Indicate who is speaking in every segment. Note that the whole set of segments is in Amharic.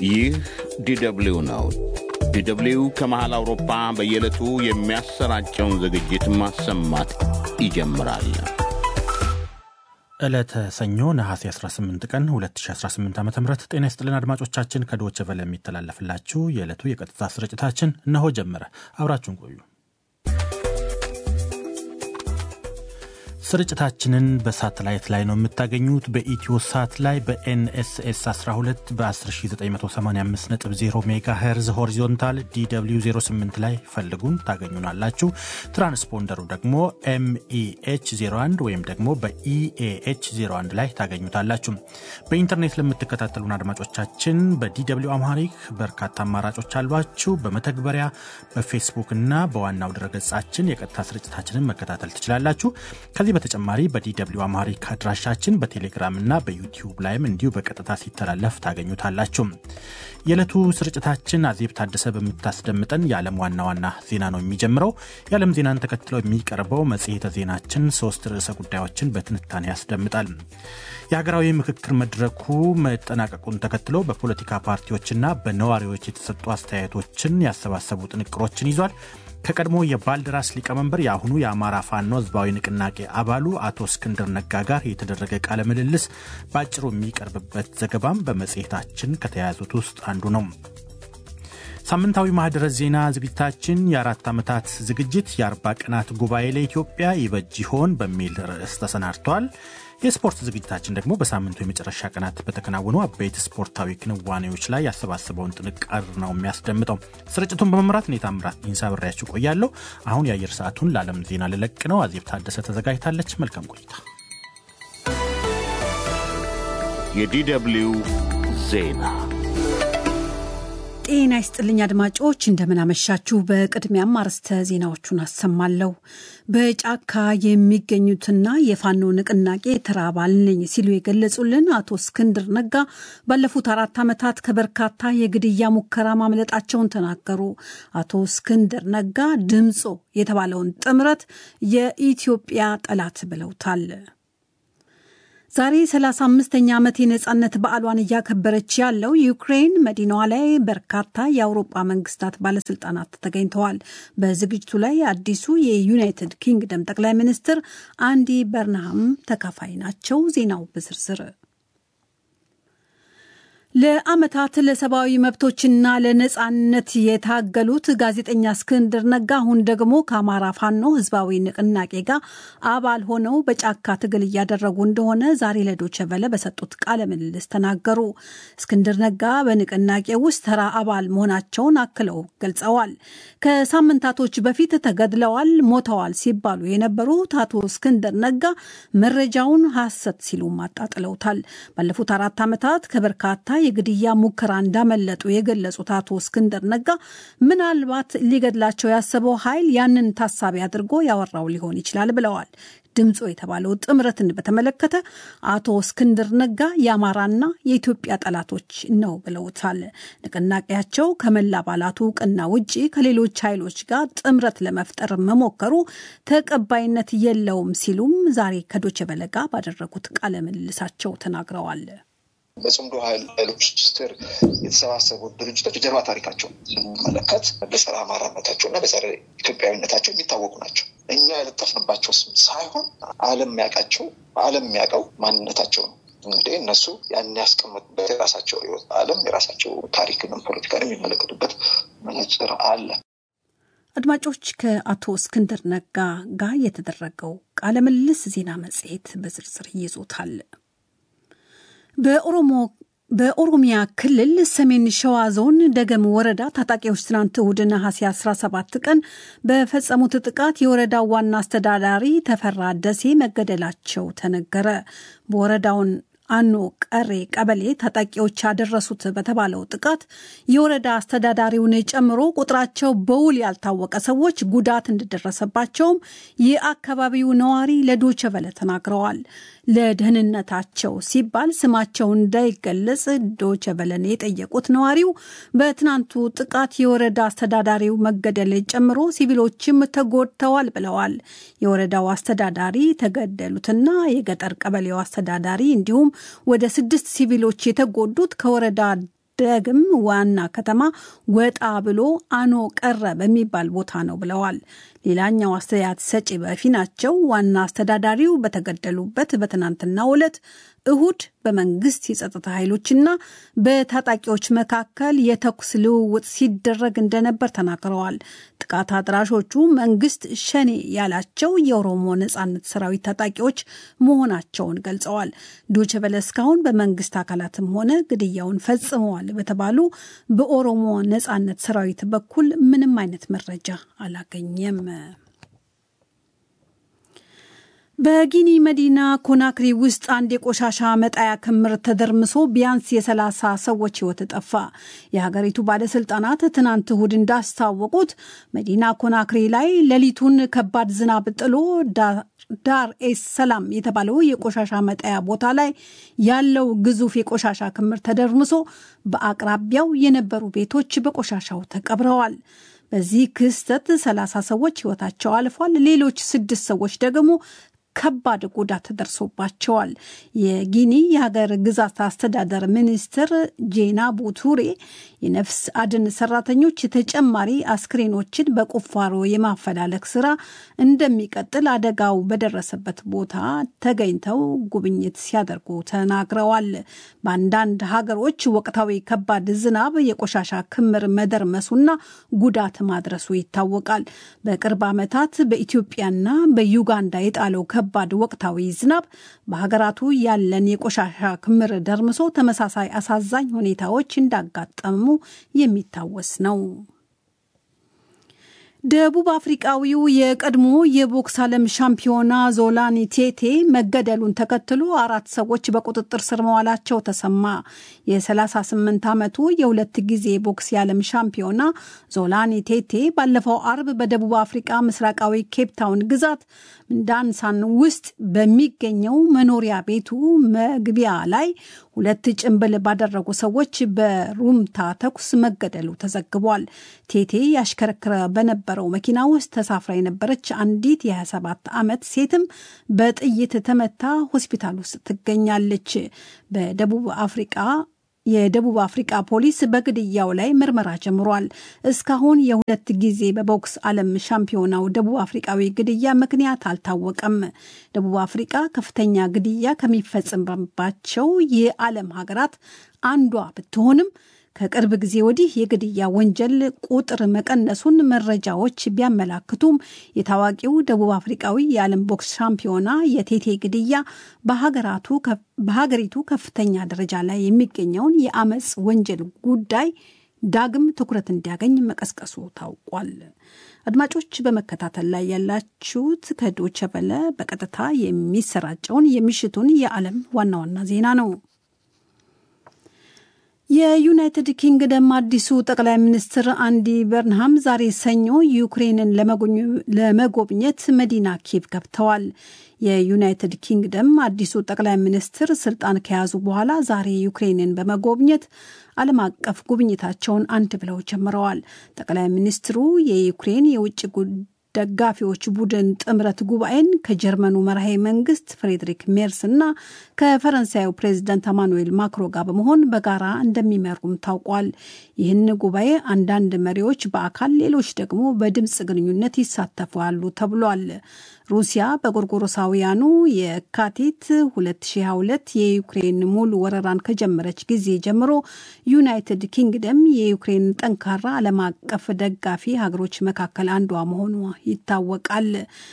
Speaker 1: ይህ ዲደብሊው ነው። ዲደብሊው ከመሃል አውሮፓ በየዕለቱ የሚያሰራጨውን ዝግጅት ማሰማት ይጀምራል።
Speaker 2: ዕለተ ሰኞ ነሐሴ 18 ቀን 2018 ዓ ም ጤና ይስጥልን አድማጮቻችን። ከዶች ቨለ የሚተላለፍላችሁ የዕለቱ የቀጥታ ስርጭታችን እነሆ ጀመረ። አብራችሁን ቆዩ። ስርጭታችንን በሳተላይት ላይ ነው የምታገኙት። በኢትዮ ሳት ላይ በኤንኤስኤስ 12 በ10985.0 ሜጋ ሄርዝ ሆሪዞንታል ዲw 08 ላይ ፈልጉን ታገኙናላችሁ። ትራንስፖንደሩ ደግሞ ኤምኢኤች 01 ወይም ደግሞ በኢኤኤች 01 ላይ ታገኙታላችሁ። በኢንተርኔት ለምትከታተሉን አድማጮቻችን በዲw አምሃሪክ በርካታ አማራጮች አሏችሁ። በመተግበሪያ በፌስቡክ እና በዋናው ድረገጻችን የቀጥታ ስርጭታችንን መከታተል ትችላላችሁ። ከዚህ በተጨማሪ በዲw አማሪክ አድራሻችን በቴሌግራም እና በዩቲዩብ ላይም እንዲሁ በቀጥታ ሲተላለፍ ታገኙታላችሁ። የዕለቱ ስርጭታችን አዜብ ታደሰ በምታስደምጠን የዓለም ዋና ዋና ዜና ነው የሚጀምረው። የዓለም ዜናን ተከትለው የሚቀርበው መጽሔተ ዜናችን ሶስት ርዕሰ ጉዳዮችን በትንታኔ ያስደምጣል። የሀገራዊ ምክክር መድረኩ መጠናቀቁን ተከትሎ በፖለቲካ ፓርቲዎችና በነዋሪዎች የተሰጡ አስተያየቶችን ያሰባሰቡ ጥንቅሮችን ይዟል። ከቀድሞ የባልደራስ ሊቀመንበር የአሁኑ የአማራ ፋኖ ህዝባዊ ንቅናቄ አባሉ አቶ እስክንድር ነጋ ጋር የተደረገ ቃለ ምልልስ በአጭሩ የሚቀርብበት ዘገባም በመጽሔታችን ከተያያዙት ውስጥ አንዱ ነው። ሳምንታዊ ማህደረ ዜና ዝግጅታችን የአራት ዓመታት ዝግጅት የአርባ ቀናት ጉባኤ ለኢትዮጵያ ይበጅ ይሆን በሚል ርዕስ ተሰናድቷል። የስፖርት ዝግጅታችን ደግሞ በሳምንቱ የመጨረሻ ቀናት በተከናወኑ አበይት ስፖርታዊ ክንዋኔዎች ላይ ያሰባሰበውን ጥንቅር ነው የሚያስደምጠው። ስርጭቱን በመምራት እኔ ታምራት ኢንሳ ብሬያችሁ ቆያለሁ። አሁን የአየር ሰዓቱን ለዓለም ዜና ልለቅ ነው። አዜብ ታደሰ ተዘጋጅታለች። መልካም ቆይታ።
Speaker 1: የዲደብሊው ዜና
Speaker 3: ጤና ይስጥልኝ አድማጮች፣ እንደምናመሻችሁ። በቅድሚያም አርዕስተ ዜናዎቹን አሰማለሁ። በጫካ የሚገኙትና የፋኖ ንቅናቄ ተራ አባል ነኝ ሲሉ የገለጹልን አቶ እስክንድር ነጋ ባለፉት አራት ዓመታት ከበርካታ የግድያ ሙከራ ማምለጣቸውን ተናገሩ። አቶ እስክንድር ነጋ ድምፆ የተባለውን ጥምረት የኢትዮጵያ ጠላት ብለውታል። ዛሬ 35ኛ ዓመት የነጻነት በዓሏን እያከበረች ያለው ዩክሬን መዲናዋ ላይ በርካታ የአውሮጳ መንግስታት ባለስልጣናት ተገኝተዋል። በዝግጅቱ ላይ አዲሱ የዩናይትድ ኪንግደም ጠቅላይ ሚኒስትር አንዲ በርንሃም ተካፋይ ናቸው። ዜናው በዝርዝር ለዓመታት ለሰብአዊ መብቶችና ለነጻነት የታገሉት ጋዜጠኛ እስክንድር ነጋ አሁን ደግሞ ከአማራ ፋኖ ህዝባዊ ንቅናቄ ጋር አባል ሆነው በጫካ ትግል እያደረጉ እንደሆነ ዛሬ ለዶቼ ቬለ በሰጡት ቃለ ምልልስ ተናገሩ። እስክንድር ነጋ በንቅናቄ ውስጥ ተራ አባል መሆናቸውን አክለው ገልጸዋል። ከሳምንታቶች በፊት ተገድለዋል፣ ሞተዋል ሲባሉ የነበሩት አቶ እስክንድር ነጋ መረጃውን ሐሰት ሲሉም አጣጥለውታል። ባለፉት አራት ዓመታት ከበርካታ የግድያ ሙከራ እንዳመለጡ የገለጹት አቶ እስክንድር ነጋ ምናልባት ሊገድላቸው ያሰበው ኃይል ያንን ታሳቢ አድርጎ ያወራው ሊሆን ይችላል ብለዋል። ድምፆ የተባለው ጥምረትን በተመለከተ አቶ እስክንድር ነጋ የአማራና የኢትዮጵያ ጠላቶች ነው ብለውታል። ንቅናቄያቸው ከመላ አባላቱ እውቅና ውጪ ከሌሎች ኃይሎች ጋር ጥምረት ለመፍጠር መሞከሩ ተቀባይነት የለውም ሲሉም ዛሬ ከዶቼ ቬለ ጋር ባደረጉት ቃለ ምልልሳቸው ተናግረዋል።
Speaker 4: በጽምዶ ኃይሎች ስር የተሰባሰቡ ድርጅቶች የጀርባ ታሪካቸው ስንመለከት በጸረ አማራነታቸው እና በጸረ ኢትዮጵያዊነታቸው የሚታወቁ ናቸው። እኛ የለጠፍንባቸው ስም ሳይሆን ዓለም የሚያውቃቸው ዓለም የሚያውቀው ማንነታቸው ነው። እንግዲህ እነሱ ያን ያስቀመጡበት የራሳቸው ህይወት ዓለም የራሳቸው ታሪክንም ፖለቲካን የሚመለከቱበት መነጽር አለ።
Speaker 3: አድማጮች ከአቶ እስክንድር ነጋ ጋር የተደረገው ቃለ ምልልስ ዜና መጽሔት በዝርዝር ይዞታል። በኦሮሞ በኦሮሚያ ክልል ሰሜን ሸዋ ዞን ደገም ወረዳ ታጣቂዎች ትናንት እሁድ ነሐሴ 17 ቀን በፈጸሙት ጥቃት የወረዳው ዋና አስተዳዳሪ ተፈራ ደሴ መገደላቸው ተነገረ። በወረዳውን አኖ ቀሬ ቀበሌ ታጣቂዎች ያደረሱት በተባለው ጥቃት የወረዳ አስተዳዳሪውን ጨምሮ ቁጥራቸው በውል ያልታወቀ ሰዎች ጉዳት እንደደረሰባቸውም የአካባቢው ነዋሪ ለዶቸ ቨለ ተናግረዋል። ለደህንነታቸው ሲባል ስማቸው እንዳይገለጽ ዶቸ ቨለን የጠየቁት ነዋሪው በትናንቱ ጥቃት የወረዳ አስተዳዳሪው መገደል ጨምሮ ሲቪሎችም ተጎድተዋል ብለዋል። የወረዳው አስተዳዳሪ ተገደሉትና የገጠር ቀበሌው አስተዳዳሪ እንዲሁም ወደ ስድስት ሲቪሎች የተጎዱት ከወረዳ ደግም ዋና ከተማ ወጣ ብሎ አኖ ቀረ በሚባል ቦታ ነው ብለዋል። ሌላኛው አስተያየት ሰጪ በፊናቸው ዋና አስተዳዳሪው በተገደሉበት በትናንትናው ዕለት እሁድ በመንግስት የጸጥታ ኃይሎችና በታጣቂዎች መካከል የተኩስ ልውውጥ ሲደረግ እንደነበር ተናግረዋል። ጥቃት አድራሾቹ መንግስት ሸኔ ያላቸው የኦሮሞ ነጻነት ሰራዊት ታጣቂዎች መሆናቸውን ገልጸዋል። ዶይቼ ቬለ እስካሁን በመንግስት አካላትም ሆነ ግድያውን ፈጽመዋል በተባሉ በኦሮሞ ነጻነት ሰራዊት በኩል ምንም አይነት መረጃ አላገኘም። በጊኒ መዲና ኮናክሪ ውስጥ አንድ የቆሻሻ መጣያ ክምር ተደርምሶ ቢያንስ የሰላሳ ሰዎች ሕይወት ጠፋ። የሀገሪቱ ባለስልጣናት ትናንት እሁድ እንዳስታወቁት መዲና ኮናክሪ ላይ ሌሊቱን ከባድ ዝናብ ጥሎ ዳር ኤስ ሰላም የተባለው የቆሻሻ መጣያ ቦታ ላይ ያለው ግዙፍ የቆሻሻ ክምር ተደርምሶ በአቅራቢያው የነበሩ ቤቶች በቆሻሻው ተቀብረዋል። በዚህ ክስተት ሰላሳ ሰዎች ሕይወታቸው አልፏል። ሌሎች ስድስት ሰዎች ደግሞ ከባድ ጉዳት ደርሶባቸዋል። የጊኒ የሀገር ግዛት አስተዳደር ሚኒስትር ጄና ቡቱሬ የነፍስ አድን ሰራተኞች ተጨማሪ አስክሬኖችን በቁፋሮ የማፈላለግ ስራ እንደሚቀጥል አደጋው በደረሰበት ቦታ ተገኝተው ጉብኝት ሲያደርጉ ተናግረዋል። በአንዳንድ ሀገሮች ወቅታዊ ከባድ ዝናብ የቆሻሻ ክምር መደርመሱና ጉዳት ማድረሱ ይታወቃል። በቅርብ ዓመታት በኢትዮጵያና በዩጋንዳ የጣለው ከባድ ወቅታዊ ዝናብ በሀገራቱ ያለን የቆሻሻ ክምር ደርምሶ ተመሳሳይ አሳዛኝ ሁኔታዎች እንዳጋጠሙ የሚታወስ ነው። ደቡብ አፍሪቃዊው የቀድሞ የቦክስ ዓለም ሻምፒዮና ዞላኒ ቴቴ መገደሉን ተከትሎ አራት ሰዎች በቁጥጥር ስር መዋላቸው ተሰማ። የ38 ዓመቱ የሁለት ጊዜ ቦክስ የዓለም ሻምፒዮና ዞላኒ ቴቴ ባለፈው አርብ በደቡብ አፍሪቃ ምስራቃዊ ኬፕታውን ግዛት ዳንሳን ውስጥ በሚገኘው መኖሪያ ቤቱ መግቢያ ላይ ሁለት ጭንብል ባደረጉ ሰዎች በሩምታ ተኩስ መገደሉ ተዘግቧል። ቴቴ ያሽከረክረ በነበረው መኪና ውስጥ ተሳፍራ የነበረች አንዲት የ27 ዓመት ሴትም በጥይት ተመታ ሆስፒታል ውስጥ ትገኛለች። በደቡብ አፍሪቃ የደቡብ አፍሪቃ ፖሊስ በግድያው ላይ ምርመራ ጀምሯል። እስካሁን የሁለት ጊዜ በቦክስ ዓለም ሻምፒዮናው ደቡብ አፍሪቃዊ ግድያ ምክንያት አልታወቀም። ደቡብ አፍሪቃ ከፍተኛ ግድያ ከሚፈጽምባቸው የዓለም ሀገራት አንዷ ብትሆንም ከቅርብ ጊዜ ወዲህ የግድያ ወንጀል ቁጥር መቀነሱን መረጃዎች ቢያመላክቱም የታዋቂው ደቡብ አፍሪቃዊ የዓለም ቦክስ ሻምፒዮና የቴቴ ግድያ በሀገሪቱ ከፍተኛ ደረጃ ላይ የሚገኘውን የአመፅ ወንጀል ጉዳይ ዳግም ትኩረት እንዲያገኝ መቀስቀሱ ታውቋል። አድማጮች በመከታተል ላይ ያላችሁት ከዶቸ በለ በቀጥታ የሚሰራጨውን የምሽቱን የዓለም ዋና ዋና ዜና ነው። የዩናይትድ ኪንግደም አዲሱ ጠቅላይ ሚኒስትር አንዲ በርንሃም ዛሬ ሰኞ ዩክሬንን ለመጎብኘት መዲና ኪየቭ ገብተዋል። የዩናይትድ ኪንግደም አዲሱ ጠቅላይ ሚኒስትር ስልጣን ከያዙ በኋላ ዛሬ ዩክሬንን በመጎብኘት ዓለም አቀፍ ጉብኝታቸውን አንድ ብለው ጀምረዋል። ጠቅላይ ሚኒስትሩ የዩክሬን የውጭ ደጋፊዎች ቡድን ጥምረት ጉባኤን ከጀርመኑ መራሄ መንግስት ፍሬድሪክ ሜርስ እና ከፈረንሳዩ ፕሬዚዳንት አማኑኤል ማክሮ ጋር በመሆን በጋራ እንደሚመሩም ታውቋል። ይህን ጉባኤ አንዳንድ መሪዎች በአካል ሌሎች ደግሞ በድምፅ ግንኙነት ይሳተፋሉ ተብሏል። ሩሲያ በጎርጎሮሳውያኑ የካቲት 2022 የዩክሬን ሙሉ ወረራን ከጀመረች ጊዜ ጀምሮ ዩናይትድ ኪንግደም የዩክሬን ጠንካራ ዓለም አቀፍ ደጋፊ ሀገሮች መካከል አንዷ መሆኗ ይታወቃል።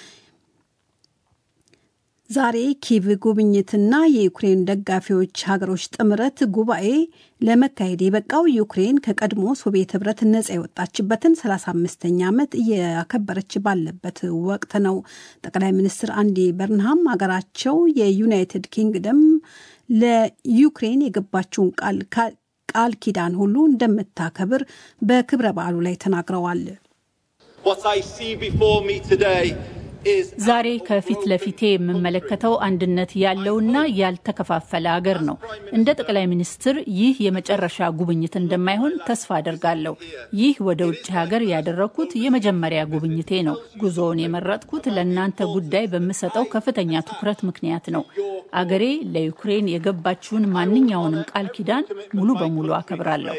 Speaker 3: ዛሬ ኪቭ ጉብኝትና የዩክሬን ደጋፊዎች ሀገሮች ጥምረት ጉባኤ ለመካሄድ የበቃው ዩክሬን ከቀድሞ ሶቪየት ህብረት ነጻ የወጣችበትን 35ኛ ዓመት እያከበረች ባለበት ወቅት ነው። ጠቅላይ ሚኒስትር አንዲ በርንሃም ሀገራቸው የዩናይትድ ኪንግደም ለዩክሬን የገባችውን ቃል ቃል ኪዳን ሁሉ እንደምታከብር በክብረ በዓሉ ላይ ተናግረዋል።
Speaker 5: ዛሬ ከፊት ለፊቴ የምመለከተው አንድነት ያለውና ያልተከፋፈለ አገር ነው። እንደ ጠቅላይ ሚኒስትር ይህ የመጨረሻ ጉብኝት እንደማይሆን ተስፋ አደርጋለሁ። ይህ ወደ ውጭ ሀገር ያደረግኩት የመጀመሪያ ጉብኝቴ ነው። ጉዞውን የመረጥኩት ለእናንተ ጉዳይ በምሰጠው ከፍተኛ ትኩረት ምክንያት ነው። አገሬ ለዩክሬን የገባችውን ማንኛውንም ቃል ኪዳን ሙሉ በሙሉ አከብራለሁ።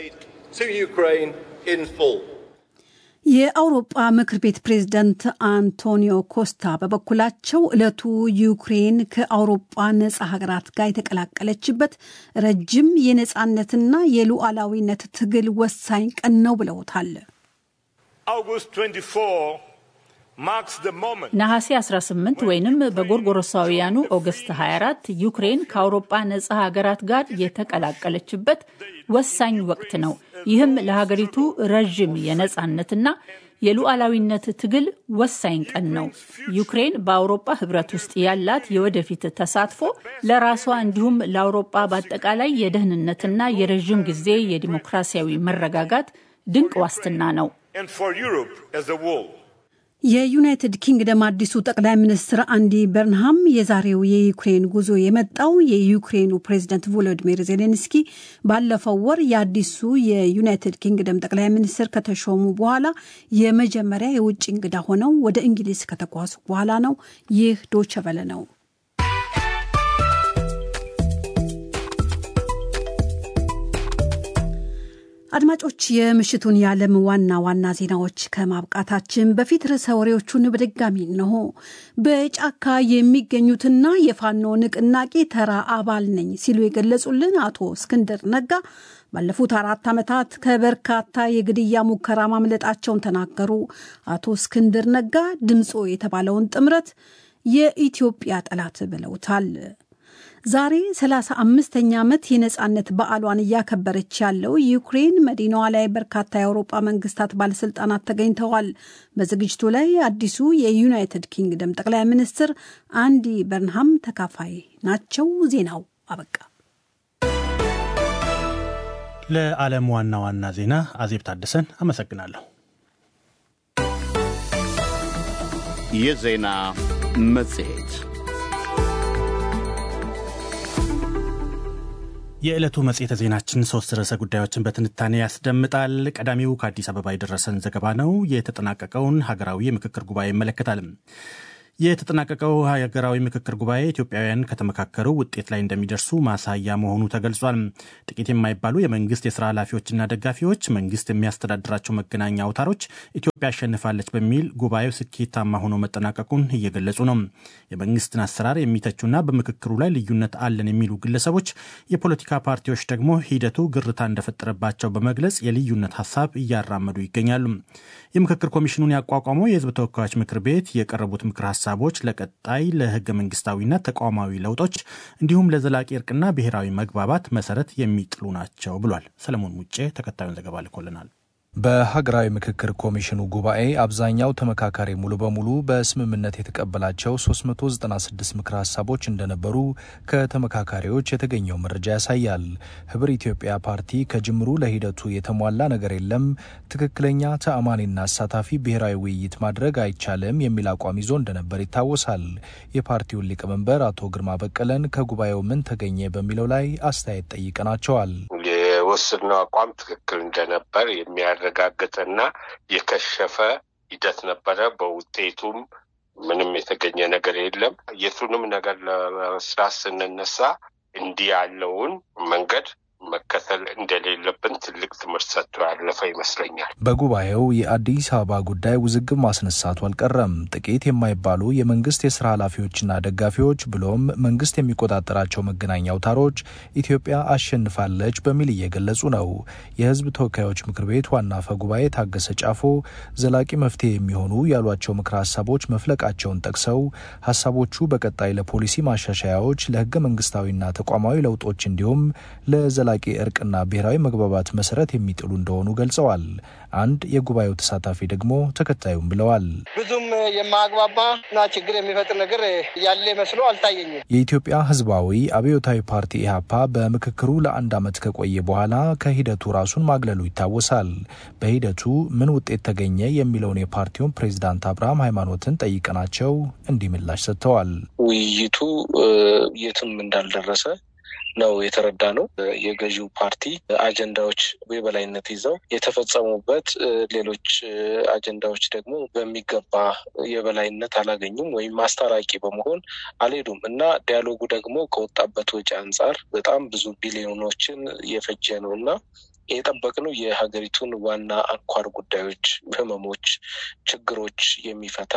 Speaker 3: የአውሮጳ ምክር ቤት ፕሬዝዳንት አንቶኒዮ ኮስታ በበኩላቸው ዕለቱ ዩክሬን ከአውሮጳ ነጻ ሀገራት ጋር የተቀላቀለችበት ረጅም የነጻነትና የሉዓላዊነት ትግል ወሳኝ ቀን ነው ብለውታል።
Speaker 5: ነሐሴ 18 ወይንም በጎርጎሮሳውያኑ ኦገስት 24 ዩክሬን ከአውሮጳ ነጻ ሀገራት ጋር የተቀላቀለችበት ወሳኝ ወቅት ነው። ይህም ለሀገሪቱ ረዥም የነጻነትና የሉዓላዊነት ትግል ወሳኝ ቀን ነው። ዩክሬን በአውሮጳ ሕብረት ውስጥ ያላት የወደፊት ተሳትፎ ለራሷ እንዲሁም ለአውሮጳ በአጠቃላይ የደህንነትና የረዥም ጊዜ የዲሞክራሲያዊ መረጋጋት ድንቅ ዋስትና ነው።
Speaker 3: የዩናይትድ ኪንግደም አዲሱ ጠቅላይ ሚኒስትር አንዲ በርንሃም የዛሬው የዩክሬን ጉዞ የመጣው የዩክሬኑ ፕሬዚደንት ቮሎዲሚር ዜሌንስኪ ባለፈው ወር የአዲሱ የዩናይትድ ኪንግደም ጠቅላይ ሚኒስትር ከተሾሙ በኋላ የመጀመሪያ የውጭ እንግዳ ሆነው ወደ እንግሊዝ ከተጓዙ በኋላ ነው። ይህ ዶቸበለ ነው። አድማጮች የምሽቱን የዓለም ዋና ዋና ዜናዎች ከማብቃታችን በፊት ርዕሰ ወሬዎቹን በድጋሚ እንሆ። በጫካ የሚገኙትና የፋኖ ንቅናቄ ተራ አባል ነኝ ሲሉ የገለጹልን አቶ እስክንድር ነጋ ባለፉት አራት ዓመታት ከበርካታ የግድያ ሙከራ ማምለጣቸውን ተናገሩ። አቶ እስክንድር ነጋ ድምፆ የተባለውን ጥምረት የኢትዮጵያ ጠላት ብለውታል። ዛሬ 35ኛ ዓመት የነጻነት በዓሏን እያከበረች ያለው ዩክሬን መዲናዋ ላይ በርካታ የአውሮጳ መንግስታት ባለስልጣናት ተገኝተዋል። በዝግጅቱ ላይ አዲሱ የዩናይትድ ኪንግደም ጠቅላይ ሚኒስትር አንዲ በርንሃም ተካፋይ ናቸው። ዜናው አበቃ።
Speaker 2: ለዓለም ዋና ዋና ዜና አዜብ ታደሰን አመሰግናለሁ።
Speaker 1: የዜና መጽሔት
Speaker 2: የዕለቱ መጽሔተ ዜናችን ሶስት ርዕሰ ጉዳዮችን በትንታኔ ያስደምጣል። ቀዳሚው ከአዲስ አበባ የደረሰን ዘገባ ነው። የተጠናቀቀውን ሀገራዊ የምክክር ጉባኤ ይመለከታል። የተጠናቀቀው ሀገራዊ ምክክር ጉባኤ ኢትዮጵያውያን ከተመካከሩ ውጤት ላይ እንደሚደርሱ ማሳያ መሆኑ ተገልጿል። ጥቂት የማይባሉ የመንግስት የስራ ኃላፊዎችና ደጋፊዎች መንግስት የሚያስተዳድራቸው መገናኛ አውታሮች ኢትዮጵያ አሸንፋለች በሚል ጉባኤው ስኬታማ ሆኖ መጠናቀቁን እየገለጹ ነው። የመንግስትን አሰራር የሚተቹና በምክክሩ ላይ ልዩነት አለን የሚሉ ግለሰቦች፣ የፖለቲካ ፓርቲዎች ደግሞ ሂደቱ ግርታ እንደፈጠረባቸው በመግለጽ የልዩነት ሀሳብ እያራመዱ ይገኛሉ። የምክክር ኮሚሽኑን ያቋቋመው የህዝብ ተወካዮች ምክር ቤት የቀረቡት ምክር ሀሳቦች ለቀጣይ ለህገ መንግስታዊና ተቋማዊ ለውጦች እንዲሁም ለዘላቂ እርቅና ብሔራዊ መግባባት መሰረት የሚጥሉ ናቸው ብሏል። ሰለሞን ሙጬ ተከታዩን ዘገባ ልኮልናል።
Speaker 6: በሀገራዊ ምክክር ኮሚሽኑ ጉባኤ አብዛኛው ተመካካሪ ሙሉ በሙሉ በስምምነት የተቀበላቸው 396 ምክር ሀሳቦች እንደነበሩ ከተመካካሪዎች የተገኘው መረጃ ያሳያል። ህብር ኢትዮጵያ ፓርቲ ከጅምሩ ለሂደቱ የተሟላ ነገር የለም፣ ትክክለኛ ተአማኒና አሳታፊ ብሔራዊ ውይይት ማድረግ አይቻልም የሚል አቋም ይዞ እንደነበር ይታወሳል። የፓርቲውን ሊቀመንበር አቶ ግርማ በቀለን ከጉባኤው ምን ተገኘ በሚለው ላይ አስተያየት ጠይቀናቸዋል።
Speaker 7: የወሰድነው አቋም ትክክል እንደነበር የሚያረጋግጥና የከሸፈ ሂደት ነበረ። በውጤቱም ምንም የተገኘ ነገር የለም። የቱንም ነገር ለመስራት ስንነሳ እንዲህ ያለውን መንገድ መከተል እንደሌለብን ትልቅ ትምህርት ሰጥቶ ያለፈ ይመስለኛል።
Speaker 6: በጉባኤው የአዲስ አበባ ጉዳይ ውዝግብ ማስነሳቱ አልቀረም። ጥቂት የማይባሉ የመንግስት የስራ ኃላፊዎችና ደጋፊዎች ብሎም መንግስት የሚቆጣጠራቸው መገናኛ አውታሮች ኢትዮጵያ አሸንፋለች በሚል እየገለጹ ነው። የህዝብ ተወካዮች ምክር ቤት ዋና አፈ ጉባኤ ታገሰ ጫፎ ዘላቂ መፍትሄ የሚሆኑ ያሏቸው ምክረ ሀሳቦች መፍለቃቸውን ጠቅሰው ሀሳቦቹ በቀጣይ ለፖሊሲ ማሻሻያዎች፣ ለህገ መንግስታዊና ተቋማዊ ለውጦች እንዲሁም ለዘላ ዘላቂ እርቅና ብሔራዊ መግባባት መሰረት የሚጥሉ እንደሆኑ ገልጸዋል። አንድ የጉባኤው ተሳታፊ ደግሞ ተከታዩም ብለዋል።
Speaker 8: ብዙም የማያግባባ እና ችግር የሚፈጥር ነገር ያለ መስሎ አልታየኝም።
Speaker 6: የኢትዮጵያ ሕዝባዊ አብዮታዊ ፓርቲ ኢህአፓ በምክክሩ ለአንድ ዓመት ከቆየ በኋላ ከሂደቱ ራሱን ማግለሉ ይታወሳል። በሂደቱ ምን ውጤት ተገኘ የሚለውን የፓርቲውን ፕሬዚዳንት አብርሃም ሃይማኖትን ጠይቀናቸው እንዲህ ምላሽ ሰጥተዋል።
Speaker 9: ውይይቱ የትም እንዳልደረሰ ነው የተረዳ ነው። የገዢው ፓርቲ አጀንዳዎች የበላይነት ይዘው የተፈጸሙበት፣ ሌሎች አጀንዳዎች ደግሞ በሚገባ የበላይነት አላገኙም ወይም ማስታራቂ በመሆን አልሄዱም እና ዲያሎጉ ደግሞ ከወጣበት ወጪ አንጻር በጣም ብዙ ቢሊዮኖችን የፈጀ ነው እና የጠበቅነው የሀገሪቱን ዋና አንኳር ጉዳዮች፣ ህመሞች፣ ችግሮች የሚፈታ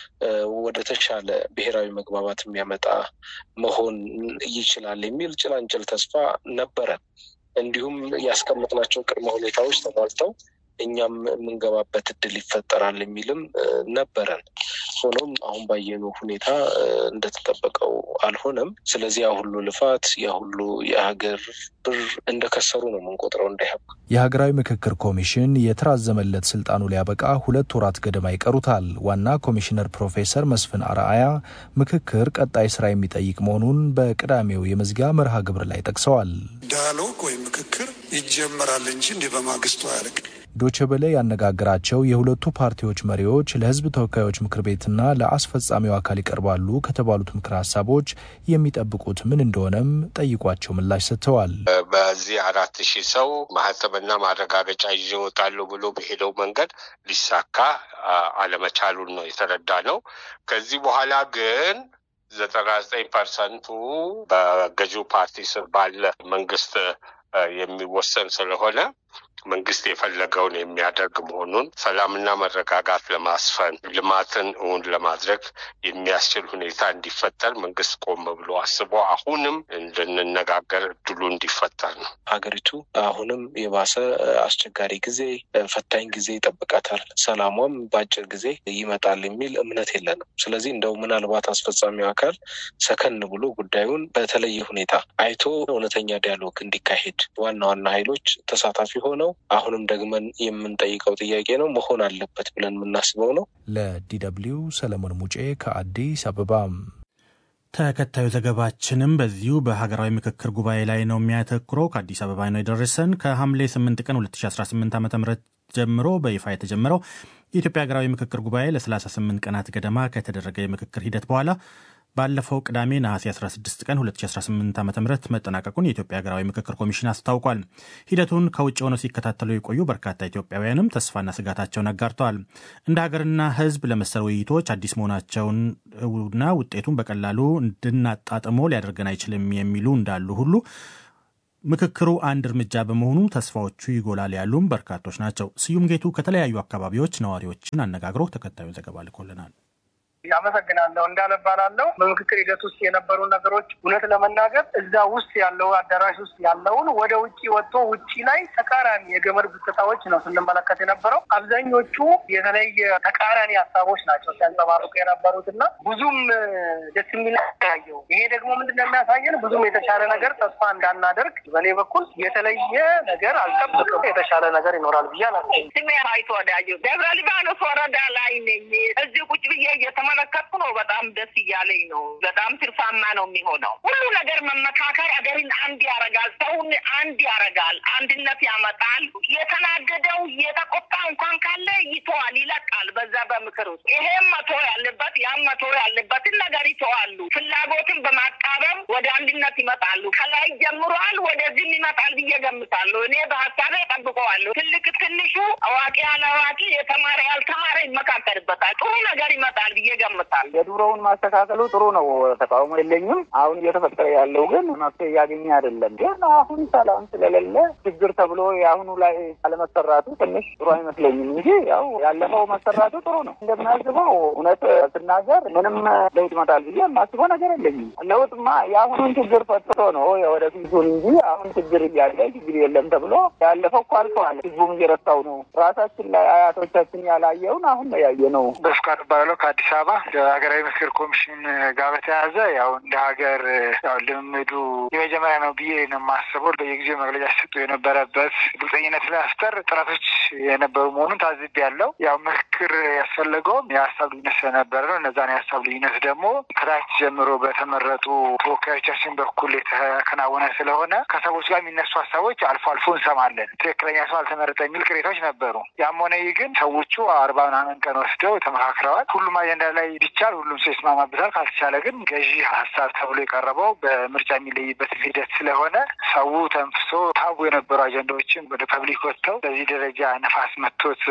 Speaker 9: ወደ ተሻለ ብሔራዊ መግባባት የሚያመጣ መሆን ይችላል የሚል ጭላንጭል ተስፋ ነበረ። እንዲሁም ያስቀመጥናቸው ቅድመ ሁኔታዎች ተሟልተው እኛም የምንገባበት እድል ይፈጠራል የሚልም ነበረን። ሆኖም አሁን ባየነው ሁኔታ እንደተጠበቀው አልሆነም። ስለዚህ ያ ሁሉ ልፋት ያ ሁሉ የሀገር ብር እንደከሰሩ ነው የምንቆጥረው። እንዳይሀብ
Speaker 6: የሀገራዊ ምክክር ኮሚሽን የተራዘመለት ስልጣኑ ሊያበቃ ሁለት ወራት ገደማ ይቀሩታል። ዋና ኮሚሽነር ፕሮፌሰር መስፍን አርአያ ምክክር ቀጣይ ስራ የሚጠይቅ መሆኑን በቅዳሜው የመዝጊያ መርሃ ግብር ላይ ጠቅሰዋል።
Speaker 10: ዳያሎግ ወይም ምክክር ይጀመራል እንጂ እንዲህ በማግስቱ አያልቅም።
Speaker 6: ዶቼ ቬለ ያነጋገራቸው የሁለቱ ፓርቲዎች መሪዎች ለሕዝብ ተወካዮች ምክር ቤትና ለአስፈጻሚው አካል ይቀርባሉ ከተባሉት ምክር ሀሳቦች የሚጠብቁት ምን እንደሆነም ጠይቋቸው ምላሽ ሰጥተዋል።
Speaker 7: በዚህ አራት ሺህ ሰው ማህተምና ማረጋገጫ ይዤ እወጣለሁ ብሎ በሄደው መንገድ ሊሳካ አለመቻሉን ነው የተረዳ ነው። ከዚህ በኋላ ግን ዘጠና ዘጠኝ ፐርሰንቱ በገዢው ፓርቲ ስር ባለ መንግስት የሚወሰን ስለሆነ መንግስት የፈለገውን የሚያደርግ መሆኑን ሰላምና መረጋጋት ለማስፈን ልማትን እውን ለማድረግ የሚያስችል ሁኔታ እንዲፈጠር መንግስት ቆም ብሎ አስቦ አሁንም እንድንነጋገር እድሉ እንዲፈጠር ነው።
Speaker 9: ሀገሪቱ አሁንም የባሰ አስቸጋሪ ጊዜ፣ ፈታኝ ጊዜ ይጠብቃታል። ሰላሟም በአጭር ጊዜ ይመጣል የሚል እምነት የለንም። ስለዚህ እንደው ምናልባት አስፈጻሚው አካል ሰከን ብሎ ጉዳዩን በተለየ ሁኔታ አይቶ እውነተኛ ዲያሎግ እንዲካሄድ ዋና ዋና ኃይሎች ተሳታፊ ሆነው አሁንም ደግመን የምንጠይቀው ጥያቄ ነው መሆን አለበት ብለን የምናስበው ነው።
Speaker 6: ለዲደብሊው ሰለሞን ሙጬ ከአዲስ አበባ።
Speaker 2: ተከታዩ ዘገባችንም በዚሁ በሀገራዊ ምክክር ጉባኤ ላይ ነው የሚያተኩረው። ከአዲስ አበባ ነው የደረሰን። ከሐምሌ 8 ቀን 2018 ዓ ም ጀምሮ በይፋ የተጀመረው የኢትዮጵያ ሀገራዊ ምክክር ጉባኤ ለ38 ቀናት ገደማ ከተደረገ የምክክር ሂደት በኋላ ባለፈው ቅዳሜ ነሐሴ 16 ቀን 2018 ዓ ም መጠናቀቁን የኢትዮጵያ ሀገራዊ ምክክር ኮሚሽን አስታውቋል። ሂደቱን ከውጭ ሆነው ሲከታተሉ የቆዩ በርካታ ኢትዮጵያውያንም ተስፋና ስጋታቸውን አጋርተዋል። እንደ ሀገርና ሕዝብ ለመሰል ውይይቶች አዲስ መሆናቸውንና ውጤቱን በቀላሉ እንድናጣጥሞ ሊያደርገን አይችልም የሚሉ እንዳሉ ሁሉ ምክክሩ አንድ እርምጃ በመሆኑ ተስፋዎቹ ይጎላል ያሉም በርካቶች ናቸው። ስዩም ጌቱ ከተለያዩ አካባቢዎች ነዋሪዎችን አነጋግሮ ተከታዩን ዘገባ ልኮልናል።
Speaker 8: አመሰግናለሁ። እንዳለባላለው በምክክር ሂደት ውስጥ የነበሩ ነገሮች እውነት ለመናገር እዛ ውስጥ ያለው አዳራሽ ውስጥ ያለውን ወደ ውጭ ወጥቶ ውጭ ላይ ተቃራኒ የገመድ ጉትታዎች ነው ስንመለከት የነበረው። አብዛኞቹ የተለየ ተቃራኒ ሀሳቦች ናቸው ሲያንጸባርቁ የነበሩት እና ብዙም ደስ የሚል ያየው። ይሄ ደግሞ ምንድን ነው የሚያሳየን ብዙም የተሻለ ነገር ተስፋ እንዳናደርግ በእኔ በኩል የተለየ ነገር አልጠብቅም። የተሻለ ነገር ይኖራል ብዬ አላስብም።
Speaker 11: ስሜ ራይቶ ወዳጆ ደብረ ሊባኖስ ወረዳ ላይ ነኝ። እዚህ ቁጭ ብዬ እየተመለከትኩ ነው። በጣም ደስ እያለኝ ነው። በጣም ትርፋማ ነው የሚሆነው። ሁሉ ነገር መመካከር አገርን አንድ ያረጋል፣ ሰውን አንድ ያረጋል፣ አንድነት ያመጣል። የተናደደው የተቆጣ እንኳን ካለ ይተዋል፣ ይለቃል። በዛ በምክር ውስጥ ይሄም መቶ ያለበት ያም መቶ ያለበትን ነገር ይተዋሉ። ፍላጎትን በማቃረብ ወደ አንድነት ይመጣሉ። ከላይ ጀምሯል፣ ወደዚህም ይመጣል ብዬ ገምታለሁ። እኔ በሀሳቤ ጠብቀዋለሁ። ትልቅ ትንሹ፣ አዋቂ ያለአዋቂ፣ የተማረ ያልተማረ ይመካከልበታል። ጥሩ ነገር ይመጣል ብዬ ገምታለሁ።
Speaker 12: የድሮውን ማስተካከሉ ጥሩ ነው፣ ተቃውሞ የለኝም። አሁን እየተፈጠረ ያለው ግን መፍትሄ እያገኘ አይደለም። ግን አሁን ሰላም ስለሌለ ችግር ተብሎ የአሁኑ ላይ አለመሰራቱ ትንሽ ጥሩ አይመስለኝም እንጂ ያው ያለፈው መሰራቱ ጥሩ ነው። እንደምናስበው እውነት ስናገር ምንም ለውጥ ይመጣል ብዬ የማስበው ነገር የለኝም። ለውጥማ የአሁኑን ችግር ፈትቶ ነው የወደፊቱን እንጂ አሁን ችግር እያለ ችግር የለም ተብሎ ያለፈው እኮ አልፈዋል። ህዝቡም እየረሳው ነው። ራሳችን ላይ አያቶቻችን ያላየውን አሁን ነው ያየ ነው።
Speaker 8: በፍቃድ ባለው ከአዲስ አበባ
Speaker 13: አበባ ሀገራዊ ምክክር ኮሚሽን ጋር በተያያዘ ያው እንደ ሀገር ያው ልምምዱ የመጀመሪያ ነው ብዬ ነው የማስበው። በየጊዜው መግለጫ ሲሰጡ የነበረበት ግልጸኝነት ለመፍጠር ጥረቶች የነበሩ መሆኑን ታዝቤ ያለው ያው ምክክር ያስፈለገውም የሀሳብ ልዩነት ስለነበረ ነው። እነዛን የሀሳብ ልዩነት ደግሞ ከታች ጀምሮ በተመረጡ ተወካዮቻችን በኩል የተከናወነ ስለሆነ ከሰዎች ጋር የሚነሱ ሀሳቦች አልፎ አልፎ እንሰማለን። ትክክለኛ ሰው አልተመረጠ የሚል ቅሬታዎች ነበሩ። ያም ሆነ ይህ ግን ሰዎቹ አርባ ምናምን ቀን ወስደው ተመካክረዋል። ሁሉም አጀንዳ ላይ ቢቻል ሁሉም ሰው ይስማማበታል። ካልተቻለ ግን ገዢ ሀሳብ ተብሎ የቀረበው በምርጫ የሚለይበት ሂደት ስለሆነ ሰው ተንፍሶ ታቡ የነበሩ አጀንዳዎችን ወደ ፐብሊክ ወጥተው በዚህ ደረጃ ነፋስ መቶት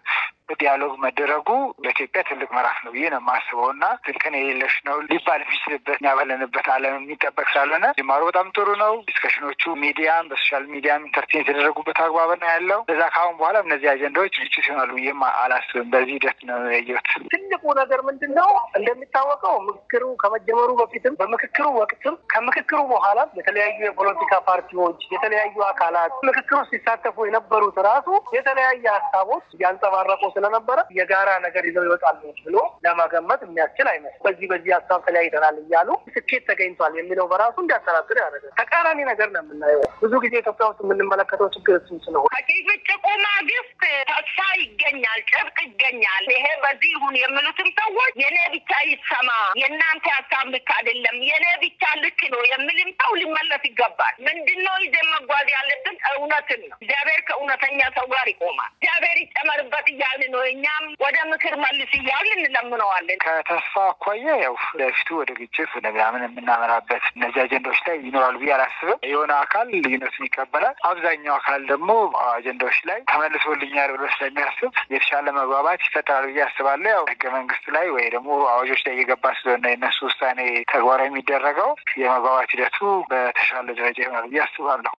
Speaker 13: ዲያሎግ መደረጉ በኢትዮጵያ ትልቅ ምዕራፍ ነው ብዬ ነው የማስበው እና ትልቅን የሌለሽ ነው ሊባል የሚችልበት እኛ ባለንበት ዓለም የሚጠበቅ ስላልሆነ ጅማሮ በጣም ጥሩ ነው። ዲስከሽኖቹ ሚዲያም በሶሻል ሚዲያም ኢንተርቴን የተደረጉበት አግባብ ነው ያለው። እዛ ከአሁን በኋላ እነዚህ አጀንዳዎች ግጭት ይሆናሉ ብዬም አላስብም። በዚህ ሂደት ነው ያየሁት።
Speaker 8: ትልቁ ነገር ምንድን ነው? እንደሚታወቀው ምክክሩ ከመጀመሩ በፊትም በምክክሩ ወቅትም ከምክክሩ በኋላ የተለያዩ የፖለቲካ ፓርቲዎች፣ የተለያዩ አካላት ምክክሩ ሲሳተፉ የነበሩት ራሱ የተለያየ ሀሳቦች እያንጸባረቁ ስለነበረ የጋራ ነገር ይዘው ይወጣሉ ብሎ ለመገመት የሚያስችል አይመስልም። በዚህ በዚህ ሀሳብ ተለያይተናል እያሉ ስኬት ተገኝቷል የሚለው በራሱ እንዲያጠራጥር ያደርጋል። ተቃራኒ ነገር ነው የምናየው። ብዙ ጊዜ ኢትዮጵያ ውስጥ የምንመለከተው ችግር እሱም ስለሆነ
Speaker 11: ከጭቅጭቁ ማግስት ተስፋ ይገኛል፣ ጭብጥ ይገኛል። ይሄ በዚህ ይሁን የሚሉትም ሰዎች የኔ ብቻ ይሰማ፣ የእናንተ ሀሳብ ልክ አይደለም፣ የኔ ብቻ ልክ ነው የሚልም ሰው ሊመለስ ይገባል። ምንድነው ይዘን መጓዝ ያለብን? እውነትን ነው። እግዚአብሔር ከእውነተኛ ሰው ጋር ይቆማል። እግዚአብሔር ይጨመርበት እያልን ነው። እኛም ወደ ምክር መልስ እያልን እንለምነዋለን።
Speaker 13: ከተስፋ አኳያ ያው ለፊቱ ወደ ግጭት ወደ ምናምን የምናመራበት እነዚህ አጀንዳዎች ላይ ይኖራሉ ብዬ አላስብም። የሆነ አካል ልዩነቱን ይቀበላል። አብዛኛው አካል ደግሞ አጀንዳዎች ላይ ተመልሶልኛል ብሎ ስለሚያስብ የተሻለ መግባባት ይፈጠራል ብዬ አስባለሁ። ያው ህገ መንግስት ላይ ወይ ደግሞ አዋጆች ላይ እየገባ ስለሆነ የነሱ ውሳኔ ተግባራዊ የሚደረገው የመግባባት ሂደቱ በተሻለ ደረጃ ይሆናል ብዬ አስባለሁ።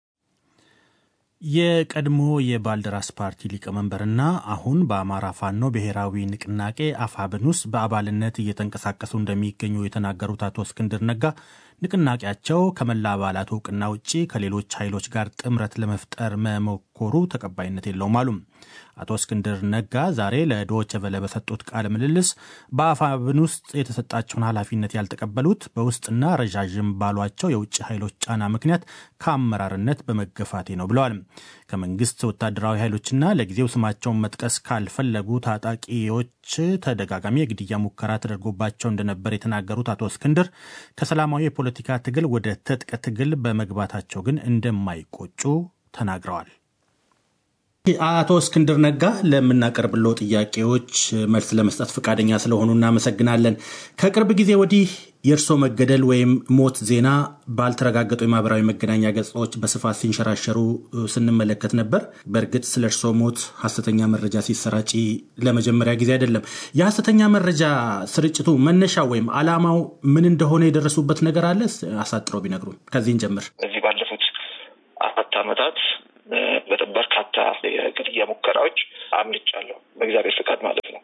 Speaker 2: የቀድሞ የባልደራስ ፓርቲ ሊቀመንበርና አሁን በአማራ ፋኖ ብሔራዊ ንቅናቄ አፋብን ውስጥ በአባልነት እየተንቀሳቀሱ እንደሚገኙ የተናገሩት አቶ እስክንድር ነጋ ንቅናቄያቸው ከመላ አባላት እውቅና ውጪ ከሌሎች ኃይሎች ጋር ጥምረት ለመፍጠር መሞከሩ ተቀባይነት የለውም አሉ። አቶ እስክንድር ነጋ ዛሬ ለዶይቼ ቬለ በሰጡት ቃለ ምልልስ በአፋብን ውስጥ የተሰጣቸውን ኃላፊነት ያልተቀበሉት በውስጥና ረዣዥም ባሏቸው የውጭ ኃይሎች ጫና ምክንያት ከአመራርነት በመገፋቴ ነው ብለዋል። ከመንግስት ወታደራዊ ኃይሎችና ለጊዜው ስማቸውን መጥቀስ ካልፈለጉ ታጣቂዎች ተደጋጋሚ የግድያ ሙከራ ተደርጎባቸው እንደነበር የተናገሩት አቶ እስክንድር ከሰላማዊ የፖለቲካ ትግል ወደ ትጥቅ ትግል በመግባታቸው ግን እንደማይቆጩ ተናግረዋል። አቶ እስክንድር ነጋ ለምናቀርብለው ጥያቄዎች መልስ ለመስጠት ፈቃደኛ ስለሆኑ እናመሰግናለን። ከቅርብ ጊዜ ወዲህ የእርስዎ መገደል ወይም ሞት ዜና ባልተረጋገጡ የማህበራዊ መገናኛ ገጾች በስፋት ሲንሸራሸሩ ስንመለከት ነበር። በእርግጥ ስለ እርስዎ ሞት ሐሰተኛ መረጃ ሲሰራጭ ለመጀመሪያ ጊዜ አይደለም። የሐሰተኛ መረጃ ስርጭቱ መነሻ ወይም ዓላማው ምን እንደሆነ የደረሱበት ነገር አለ? አሳጥረው ቢነግሩን። ከዚህን ጀምር።
Speaker 9: በዚህ ባለፉት አራት ዓመታት በርካታ የግድያ ሙከራዎች አምልጫለሁ፣ በእግዚአብሔር ፍቃድ ማለት ነው።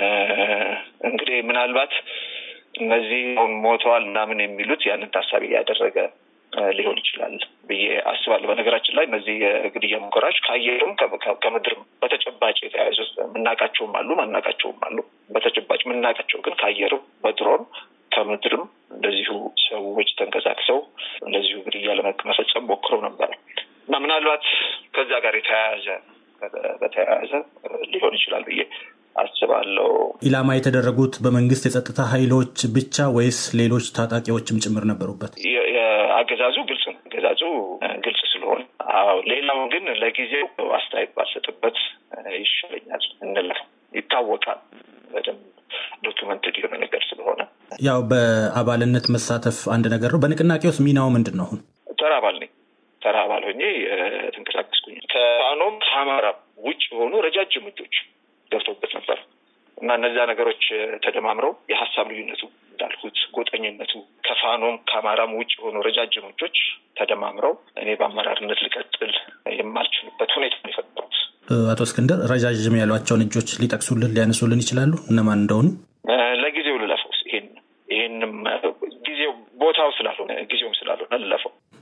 Speaker 9: እንግዲህ ምናልባት እነዚህ ሞተዋል ምናምን የሚሉት ያንን ታሳቢ ያደረገ ሊሆን ይችላል ብዬ አስባለሁ። በነገራችን ላይ እነዚህ የግድያ ሙከራዎች ከአየርም ከምድርም በተጨባጭ የተያያዙ የምናውቃቸውም አሉ፣ ማናውቃቸውም አሉ። በተጨባጭ የምናውቃቸው ግን ከአየርም በድሮን ከምድርም እንደዚሁ ሰዎች ተንቀሳቅሰው እንደዚሁ ግድያ ለመፈጸም ሞክረው ነበረ እና ምናልባት ከዛ ጋር የተያያዘ በተያያዘ ሊሆን ይችላል ብዬ አስባለሁ።
Speaker 2: ኢላማ የተደረጉት በመንግስት የጸጥታ ኃይሎች ብቻ ወይስ ሌሎች ታጣቂዎችም ጭምር ነበሩበት?
Speaker 9: አገዛዙ ግልጽ ነው። አገዛዙ ግልጽ ስለሆነ፣ አዎ ሌላው ግን ለጊዜው አስተያየት ባልሰጥበት ይሻለኛል እንላል። ይታወቃል በደንብ ዶክመንትድ የሆነ ነገር ስለሆነ
Speaker 2: ያው በአባልነት መሳተፍ አንድ ነገር ነው። በንቅናቄ ውስጥ ሚናው ምንድን ነው? አሁን
Speaker 9: ተራ አባል ነኝ። ተራ አባል ሆኜ ተንቀሳቀስኩኝ። ከፋኖም ከአማራ ውጭ የሆኑ ረጃጅም እጆች ገብተውበት ነበር እና እነዚያ ነገሮች ተደማምረው የሀሳብ ልዩነቱ እንዳልኩት ጎጠኝነቱ ከፋኖም ከአማራም ውጭ የሆኑ ረጃጅም እጆች ተደማምረው እኔ በአመራርነት ልቀጥል የማልችልበት ሁኔታ ነው የፈጠሩት።
Speaker 2: አቶ እስክንድር ረጃጅም ያሏቸውን እጆች ሊጠቅሱልን ሊያነሱልን ይችላሉ? እነማን እንደሆኑ?
Speaker 9: ለጊዜው ልለፈው። ይሄን ይህንም ጊዜው ቦታው ስላልሆነ ጊዜውም ስላልሆነ ልለፈው።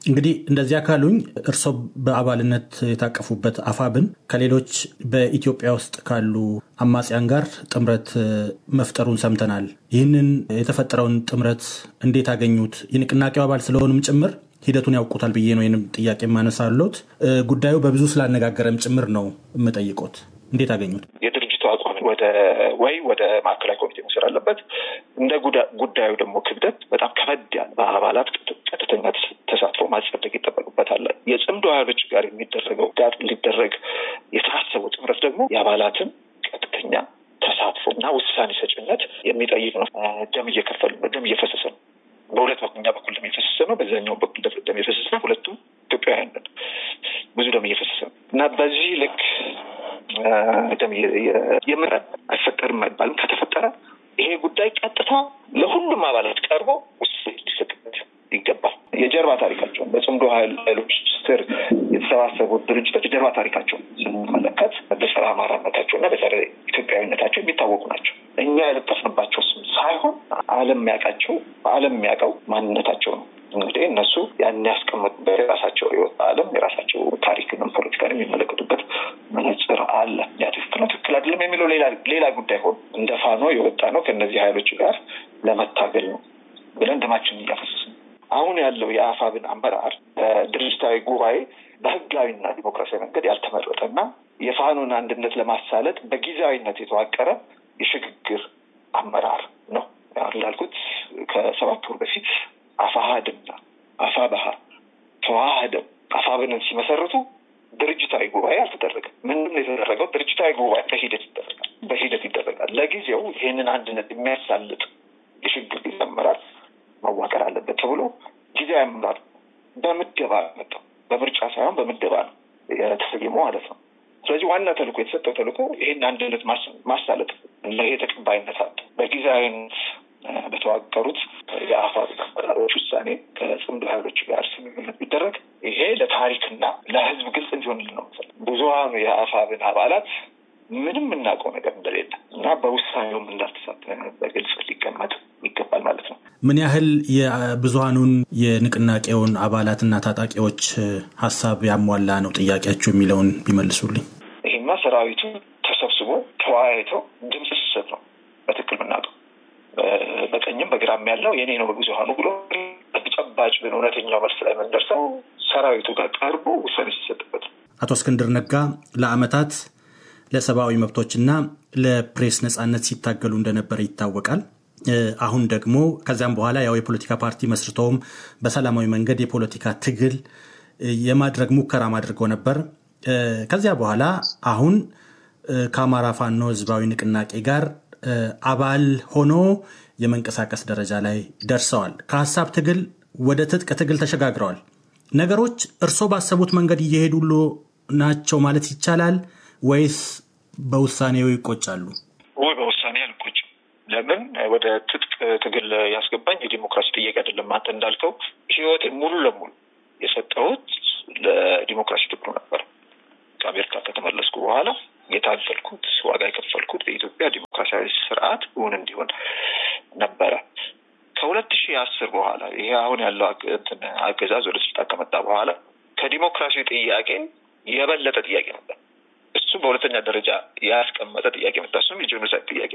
Speaker 2: እንግዲህ እንደዚያ ካሉኝ እርስዎ በአባልነት የታቀፉበት አፋብን ከሌሎች በኢትዮጵያ ውስጥ ካሉ አማጽያን ጋር ጥምረት መፍጠሩን ሰምተናል። ይህንን የተፈጠረውን ጥምረት እንዴት አገኙት? የንቅናቄው አባል ስለሆኑም ጭምር ሂደቱን ያውቁታል ብዬ ነው ይህንም ጥያቄ የማነሳሎት። ጉዳዩ በብዙ ስላነጋገረም ጭምር ነው የምጠይቆት። እንዴት አገኙት?
Speaker 4: የድርጅቱ አቋም ወደ ወይ ወደ ማዕከላዊ ኮሚቴ መውሰድ አለበት። እንደ ጉዳዩ ደግሞ ክብደት በጣም ከበድ ያለ በአባላት ቀጥተኛ ተሳትፎ ማጸደቅ ይጠበቅበታል። የጽምዶ ኃይሎች ጋር የሚደረገው ጋር ሊደረግ የታሰበው ጥምረት ደግሞ የአባላትን ቀጥተኛ ተሳትፎ እና ውሳኔ ሰጭነት የሚጠይቅ ነው። ደም እየከፈሉ ነው። ደም እየፈሰሰ ነው። በሁለት በኩኛ በኩል ደም እየፈሰሰ ነው። በዛኛው በኩል ደም እየፈሰሰ ነው። ሁለቱም ኢትዮጵያውያን ነን። ብዙ ደም እየፈሰሰ ነው እና በዚህ ልክ ደም የምረ አይፈጠርም አይባልም። ከተፈጠረ ይሄ ጉዳይ ቀጥታ ለሁሉም አባላት ቀርቦ ውሳኔ ሊሰጥበት ይገባል። የጀርባ ታሪካቸውን በጽምዶ ኃይሎች ስር የተሰባሰቡት ድርጅቶች የጀርባ ታሪካቸውን ስንመለከት በጸረ አማራነታቸው እና በጸረ ኢትዮጵያዊነታቸው የሚታወቁ ናቸው። እኛ የለጠፍንባቸው ስም ሳይሆን ዓለም የሚያውቃቸው ዓለም የሚያውቀው ማንነታቸው ነው። እንግዲህ እነሱ ያን ያስቀመጡበት የራሳቸው የወጣ ዓለም የራሳቸው ታሪክንም ፖለቲካን የሚመለከቱበት መነጽር አለ። ያ ትክክል ነው፣ ትክክል አይደለም የሚለው ሌላ ጉዳይ ሆኖ እንደ ፋኖ የወጣ ነው ከእነዚህ ኃይሎች ጋር ለመታገል ነው ብለን ደማችንን እያፈሰስን አሁን ያለው የአፋብን አመራር ድርጅታዊ ጉባኤ በህጋዊና ዲሞክራሲያዊ መንገድ ያልተመረጠና የፋኖን አንድነት ለማሳለጥ በጊዜያዊነት የተዋቀረ የሽግግር አመራር ነው። እንዳልኩት ከሰባት ወር በፊት አፋሀድና አፋበሀ ተዋህደው አፋብንን ሲመሰርቱ ድርጅታዊ ጉባኤ አልተደረገም። ምንም የተደረገው ድርጅታዊ ጉባኤ በሂደት ይደረጋል በሂደት ይደረጋል። ለጊዜው ይህንን አንድነት የሚያሳልጥ የሽግግር ጊዜ አመራር መዋቀር አለበት ተብሎ ጊዜያዊ አመራር በምደባ መጣው። በምርጫ ሳይሆን በምደባ ነው የተሰየመው ማለት ነው። ስለዚህ ዋና ተልእኮ የተሰጠው ተልእኮ ይህን አንድነት ማሳለጥ ይሄ ተቀባይነት አለ። በጊዜያዊነት በተዋቀሩት የአፋብ አመራሮች ውሳኔ ከጽምዶ ኃይሎች ጋር ስምምነት ቢደረግ ይሄ ለታሪክና ለሕዝብ ግልጽ እንዲሆንልን ነው። ብዙሀኑ የአፋብን አባላት ምንም የምናውቀው ነገር እንደሌለ እና በውሳኔውም እንዳልተሳተፈ በግልጽ ሊቀመጥ ይገባል ማለት ነው።
Speaker 2: ምን ያህል የብዙሀኑን የንቅናቄውን አባላትና ታጣቂዎች ሀሳብ ያሟላ ነው ጥያቄያቸው የሚለውን ቢመልሱልኝ።
Speaker 4: ይህማ ሰራዊቱ ተሰብስቦ ተወያይቶ ድምፅ ሲሰጥ ነው በትክክል የምናውቀው። በቀኝም በግራም ያለው የኔ ነው ብዙሀኑ ብሎ ተጨባጭ ግን እውነተኛው መልስ ላይ የምንደርሰው ሰራዊቱ ጋር ቀርቦ ውሳኔ ሲሰጥበት ነው።
Speaker 2: አቶ እስክንድር ነጋ ለአመታት ለሰብአዊ መብቶችና ለፕሬስ ነጻነት ሲታገሉ እንደነበረ ይታወቃል። አሁን ደግሞ ከዚያም በኋላ ያው የፖለቲካ ፓርቲ መስርተውም በሰላማዊ መንገድ የፖለቲካ ትግል የማድረግ ሙከራ አድርገው ነበር። ከዚያ በኋላ አሁን ከአማራ ፋኖ ህዝባዊ ንቅናቄ ጋር አባል ሆኖ የመንቀሳቀስ ደረጃ ላይ ደርሰዋል። ከሀሳብ ትግል ወደ ትጥቅ ትግል ተሸጋግረዋል። ነገሮች እርስዎ ባሰቡት መንገድ እየሄዱሎ ናቸው ማለት ይቻላል ወይስ በውሳኔው ይቆጫሉ?
Speaker 4: ወይ በውሳኔ አልቆጭም። ለምን ወደ ትጥቅ ትግል ያስገባኝ የዲሞክራሲ ጥያቄ አይደለም። አንተ እንዳልከው ህይወቴን ሙሉ ለሙሉ የሰጠሁት ለዲሞክራሲ ትግሉ ነበር። ከአሜሪካ ከተመለስኩ በኋላ የታገልኩት ዋጋ የከፈልኩት በኢትዮጵያ ዲሞክራሲያዊ ስርዓት እውን እንዲሆን ነበረ። ከሁለት ሺህ አስር በኋላ ይሄ አሁን ያለው አገዛዝ ወደ ስልጣን ከመጣ በኋላ ከዲሞክራሲ ጥያቄ የበለጠ ጥያቄ ነበር። እሱ በሁለተኛ ደረጃ ያስቀመጠ ጥያቄ መጣ። እሱም የጄኖሳይድ ጥያቄ።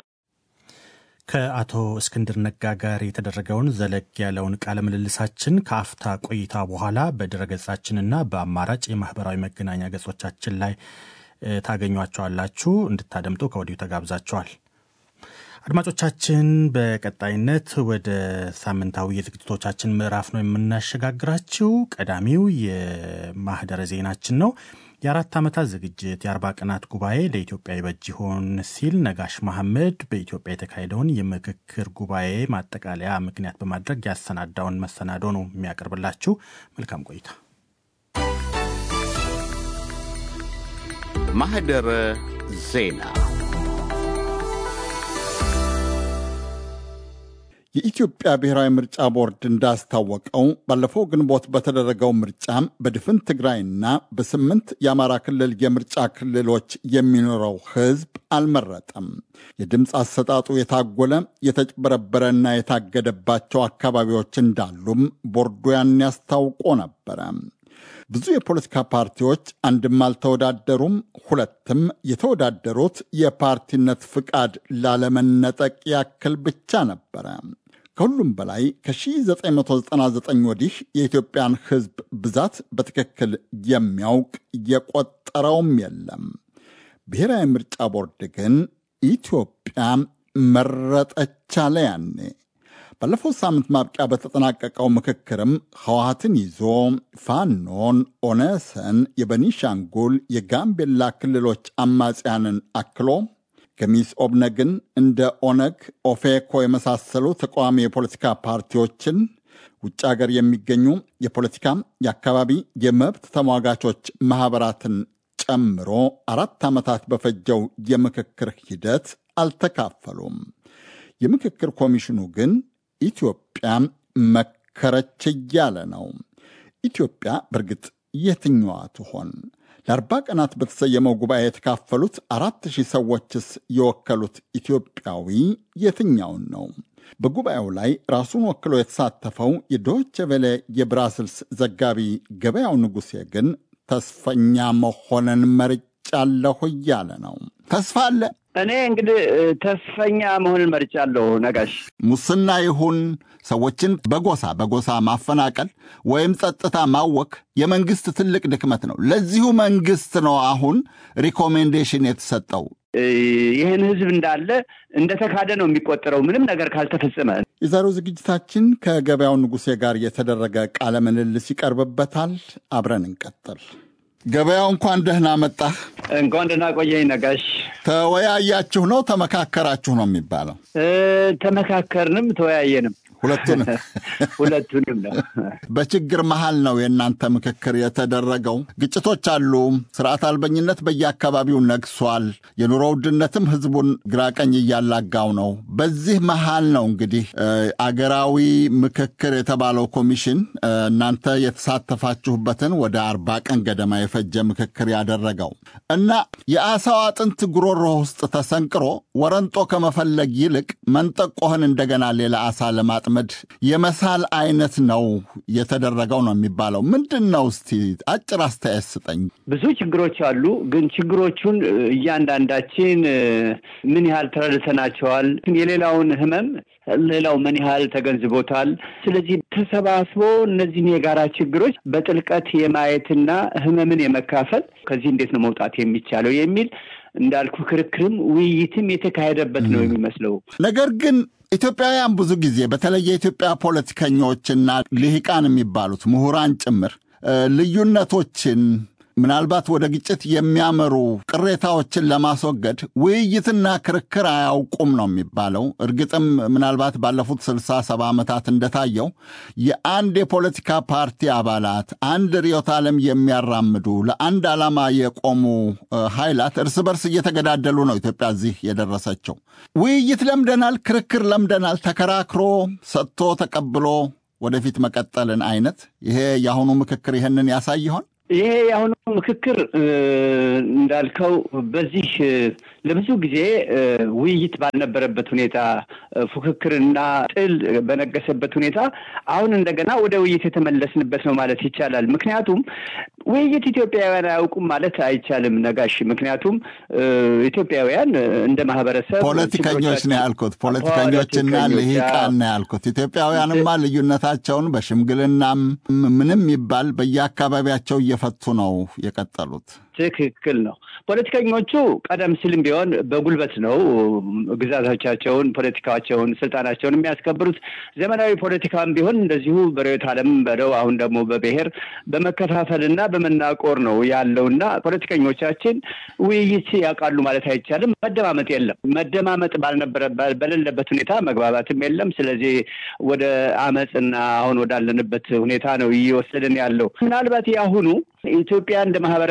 Speaker 2: ከአቶ እስክንድር ነጋ ጋር የተደረገውን ዘለግ ያለውን ቃለ ምልልሳችን ከአፍታ ቆይታ በኋላ በድረገጻችንና በአማራጭ የማህበራዊ መገናኛ ገጾቻችን ላይ ታገኟቸዋላችሁ። እንድታደምጡ ከወዲሁ ተጋብዛችኋል። አድማጮቻችን፣ በቀጣይነት ወደ ሳምንታዊ የዝግጅቶቻችን ምዕራፍ ነው የምናሸጋግራችው። ቀዳሚው የማህደረ ዜናችን ነው። የአራት ዓመታት ዝግጅት የአርባ ቀናት ጉባኤ ለኢትዮጵያ ይበጅ ይሆን ሲል ነጋሽ መሐመድ በኢትዮጵያ የተካሄደውን የምክክር ጉባኤ ማጠቃለያ ምክንያት በማድረግ ያሰናዳውን መሰናዶ ነው የሚያቀርብላችሁ። መልካም ቆይታ።
Speaker 1: ማህደረ ዜና የኢትዮጵያ ብሔራዊ ምርጫ ቦርድ እንዳስታወቀው ባለፈው ግንቦት በተደረገው ምርጫ በድፍን ትግራይና በስምንት የአማራ ክልል የምርጫ ክልሎች የሚኖረው ሕዝብ አልመረጠም። የድምፅ አሰጣጡ የታጎለ የተጭበረበረና የታገደባቸው አካባቢዎች እንዳሉም ቦርዱ ያን ያስታውቆ ነበረ። ብዙ የፖለቲካ ፓርቲዎች አንድም አልተወዳደሩም፣ ሁለትም የተወዳደሩት የፓርቲነት ፍቃድ ላለመነጠቅ ያክል ብቻ ነበረ። ከሁሉም በላይ ከ1999 ወዲህ የኢትዮጵያን ሕዝብ ብዛት በትክክል የሚያውቅ የቆጠረውም የለም። ብሔራዊ ምርጫ ቦርድ ግን ኢትዮጵያ መረጠች አለ ያኔ። ባለፈው ሳምንት ማብቂያ በተጠናቀቀው ምክክርም ህወሀትን ይዞ ፋኖን፣ ኦነሰን፣ የበኒሻንጉል የጋምቤላ ክልሎች አማጽያንን አክሎ ገሚስ ኦብነግን እንደ ኦነግ፣ ኦፌኮ የመሳሰሉ ተቃዋሚ የፖለቲካ ፓርቲዎችን ውጭ ሀገር የሚገኙ የፖለቲካ የአካባቢ የመብት ተሟጋቾች ማኅበራትን ጨምሮ አራት ዓመታት በፈጀው የምክክር ሂደት አልተካፈሉም። የምክክር ኮሚሽኑ ግን ኢትዮጵያ መከረች እያለ ነው። ኢትዮጵያ በእርግጥ የትኛዋ ትሆን? ለአርባ ቀናት በተሰየመው ጉባኤ የተካፈሉት አራት ሺህ ሰዎችስ የወከሉት ኢትዮጵያዊ የትኛውን ነው? በጉባኤው ላይ ራሱን ወክሎ የተሳተፈው የዶይቼ ቬለ የብራስልስ ዘጋቢ ገበያው ንጉሴ ግን ተስፈኛ መሆንን መርጫለሁ እያለ ነው። ተስፋ አለ።
Speaker 14: እኔ እንግዲህ ተስፈኛ መሆንን መርጫለሁ። ነጋሽ
Speaker 1: ሙስና ይሁን ሰዎችን በጎሳ በጎሳ ማፈናቀል ወይም ጸጥታ ማወክ የመንግስት ትልቅ ድክመት ነው። ለዚሁ መንግስት ነው አሁን ሪኮሜንዴሽን የተሰጠው።
Speaker 14: ይህን ህዝብ እንዳለ እንደተካደ ነው የሚቆጠረው ምንም ነገር ካልተፈጸመ።
Speaker 1: የዛሬው ዝግጅታችን ከገበያው ንጉሴ ጋር የተደረገ ቃለ ምልልስ ይቀርብበታል። አብረን እንቀጥል። ገበያው እንኳን ደህና መጣህ።
Speaker 14: እንኳን ደህና ቆየኝ ነጋሽ።
Speaker 1: ተወያያችሁ ነው ተመካከራችሁ ነው የሚባለው?
Speaker 14: ተመካከርንም ተወያየንም
Speaker 1: ሁለቱንም
Speaker 14: ሁለቱንም ነው።
Speaker 1: በችግር መሃል ነው የእናንተ ምክክር የተደረገው። ግጭቶች አሉ። ስርዓት አልበኝነት በየአካባቢው ነግሷል። የኑሮ ውድነትም ህዝቡን ግራቀኝ እያላጋው ነው። በዚህ መሃል ነው እንግዲህ አገራዊ ምክክር የተባለው ኮሚሽን እናንተ የተሳተፋችሁበትን ወደ አርባ ቀን ገደማ የፈጀ ምክክር ያደረገው እና የአሳው አጥንት ጉሮሮ ውስጥ ተሰንቅሮ ወረንጦ ከመፈለግ ይልቅ መንጠቆህን እንደገና ሌላ አሳ ለማጥ መድ የመሳል አይነት ነው የተደረገው ነው የሚባለው። ምንድን ነው እስቲ አጭር አስተያየት ስጠኝ።
Speaker 14: ብዙ ችግሮች አሉ፣ ግን ችግሮቹን እያንዳንዳችን ምን ያህል ተረድተናቸዋል? የሌላውን ህመም ሌላው ምን ያህል ተገንዝቦታል? ስለዚህ ተሰባስቦ እነዚህን የጋራ ችግሮች በጥልቀት የማየትና ህመምን የመካፈል ከዚህ እንዴት ነው መውጣት የሚቻለው የሚል እንዳልኩ ክርክርም ውይይትም የተካሄደበት ነው የሚመስለው
Speaker 1: ነገር ግን ኢትዮጵያውያን ብዙ ጊዜ በተለይ የኢትዮጵያ ፖለቲከኞችና ልሂቃን የሚባሉት ምሁራን ጭምር ልዩነቶችን ምናልባት ወደ ግጭት የሚያመሩ ቅሬታዎችን ለማስወገድ ውይይትና ክርክር አያውቁም ነው የሚባለው። እርግጥም ምናልባት ባለፉት ስልሳ ሰባ ዓመታት እንደታየው የአንድ የፖለቲካ ፓርቲ አባላት አንድ ርዕዮተ ዓለም የሚያራምዱ ለአንድ ዓላማ የቆሙ ኃይላት እርስ በርስ እየተገዳደሉ ነው ኢትዮጵያ እዚህ የደረሰችው። ውይይት ለምደናል፣ ክርክር ለምደናል። ተከራክሮ ሰጥቶ ተቀብሎ ወደፊት መቀጠልን አይነት ይሄ የአሁኑ ምክክር ይህንን ያሳይ ይሆን?
Speaker 14: ይሄ የአሁኑ ምክክር እንዳልከው በዚህ ለብዙ ጊዜ ውይይት ባልነበረበት ሁኔታ ፉክክርና ጥል በነገሰበት ሁኔታ አሁን እንደገና ወደ ውይይት የተመለስንበት ነው ማለት ይቻላል። ምክንያቱም ውይይት ኢትዮጵያውያን አያውቁም ማለት አይቻልም ነጋሽ። ምክንያቱም ኢትዮጵያውያን እንደ ማህበረሰብ
Speaker 1: ፖለቲከኞች ነው ያልኩት፣ ፖለቲከኞችና ልሂቃን ነው ያልኩት። ኢትዮጵያውያንማ ልዩነታቸውን በሽምግልናም ምንም ይባል በየአካባቢያቸው እየፈቱ ነው የቀጠሉት።
Speaker 14: ትክክል ነው። ፖለቲከኞቹ ቀደም ሲልም ቢሆን በጉልበት ነው ግዛቶቻቸውን፣ ፖለቲካቸውን፣ ስልጣናቸውን የሚያስከብሩት። ዘመናዊ ፖለቲካም ቢሆን እንደዚሁ በርዕዮተ ዓለም በለው አሁን ደግሞ በብሔር በመከፋፈልና በመናቆር ነው ያለውና ፖለቲከኞቻችን ውይይት ያውቃሉ ማለት አይቻልም። መደማመጥ የለም። መደማመጥ ባልነበረ በሌለበት ሁኔታ መግባባትም የለም። ስለዚህ ወደ አመፅና አሁን ወዳለንበት ሁኔታ ነው እየወሰድን ያለው። ምናልባት የአሁኑ ኢትዮጵያ እንደ ማህበረሰብ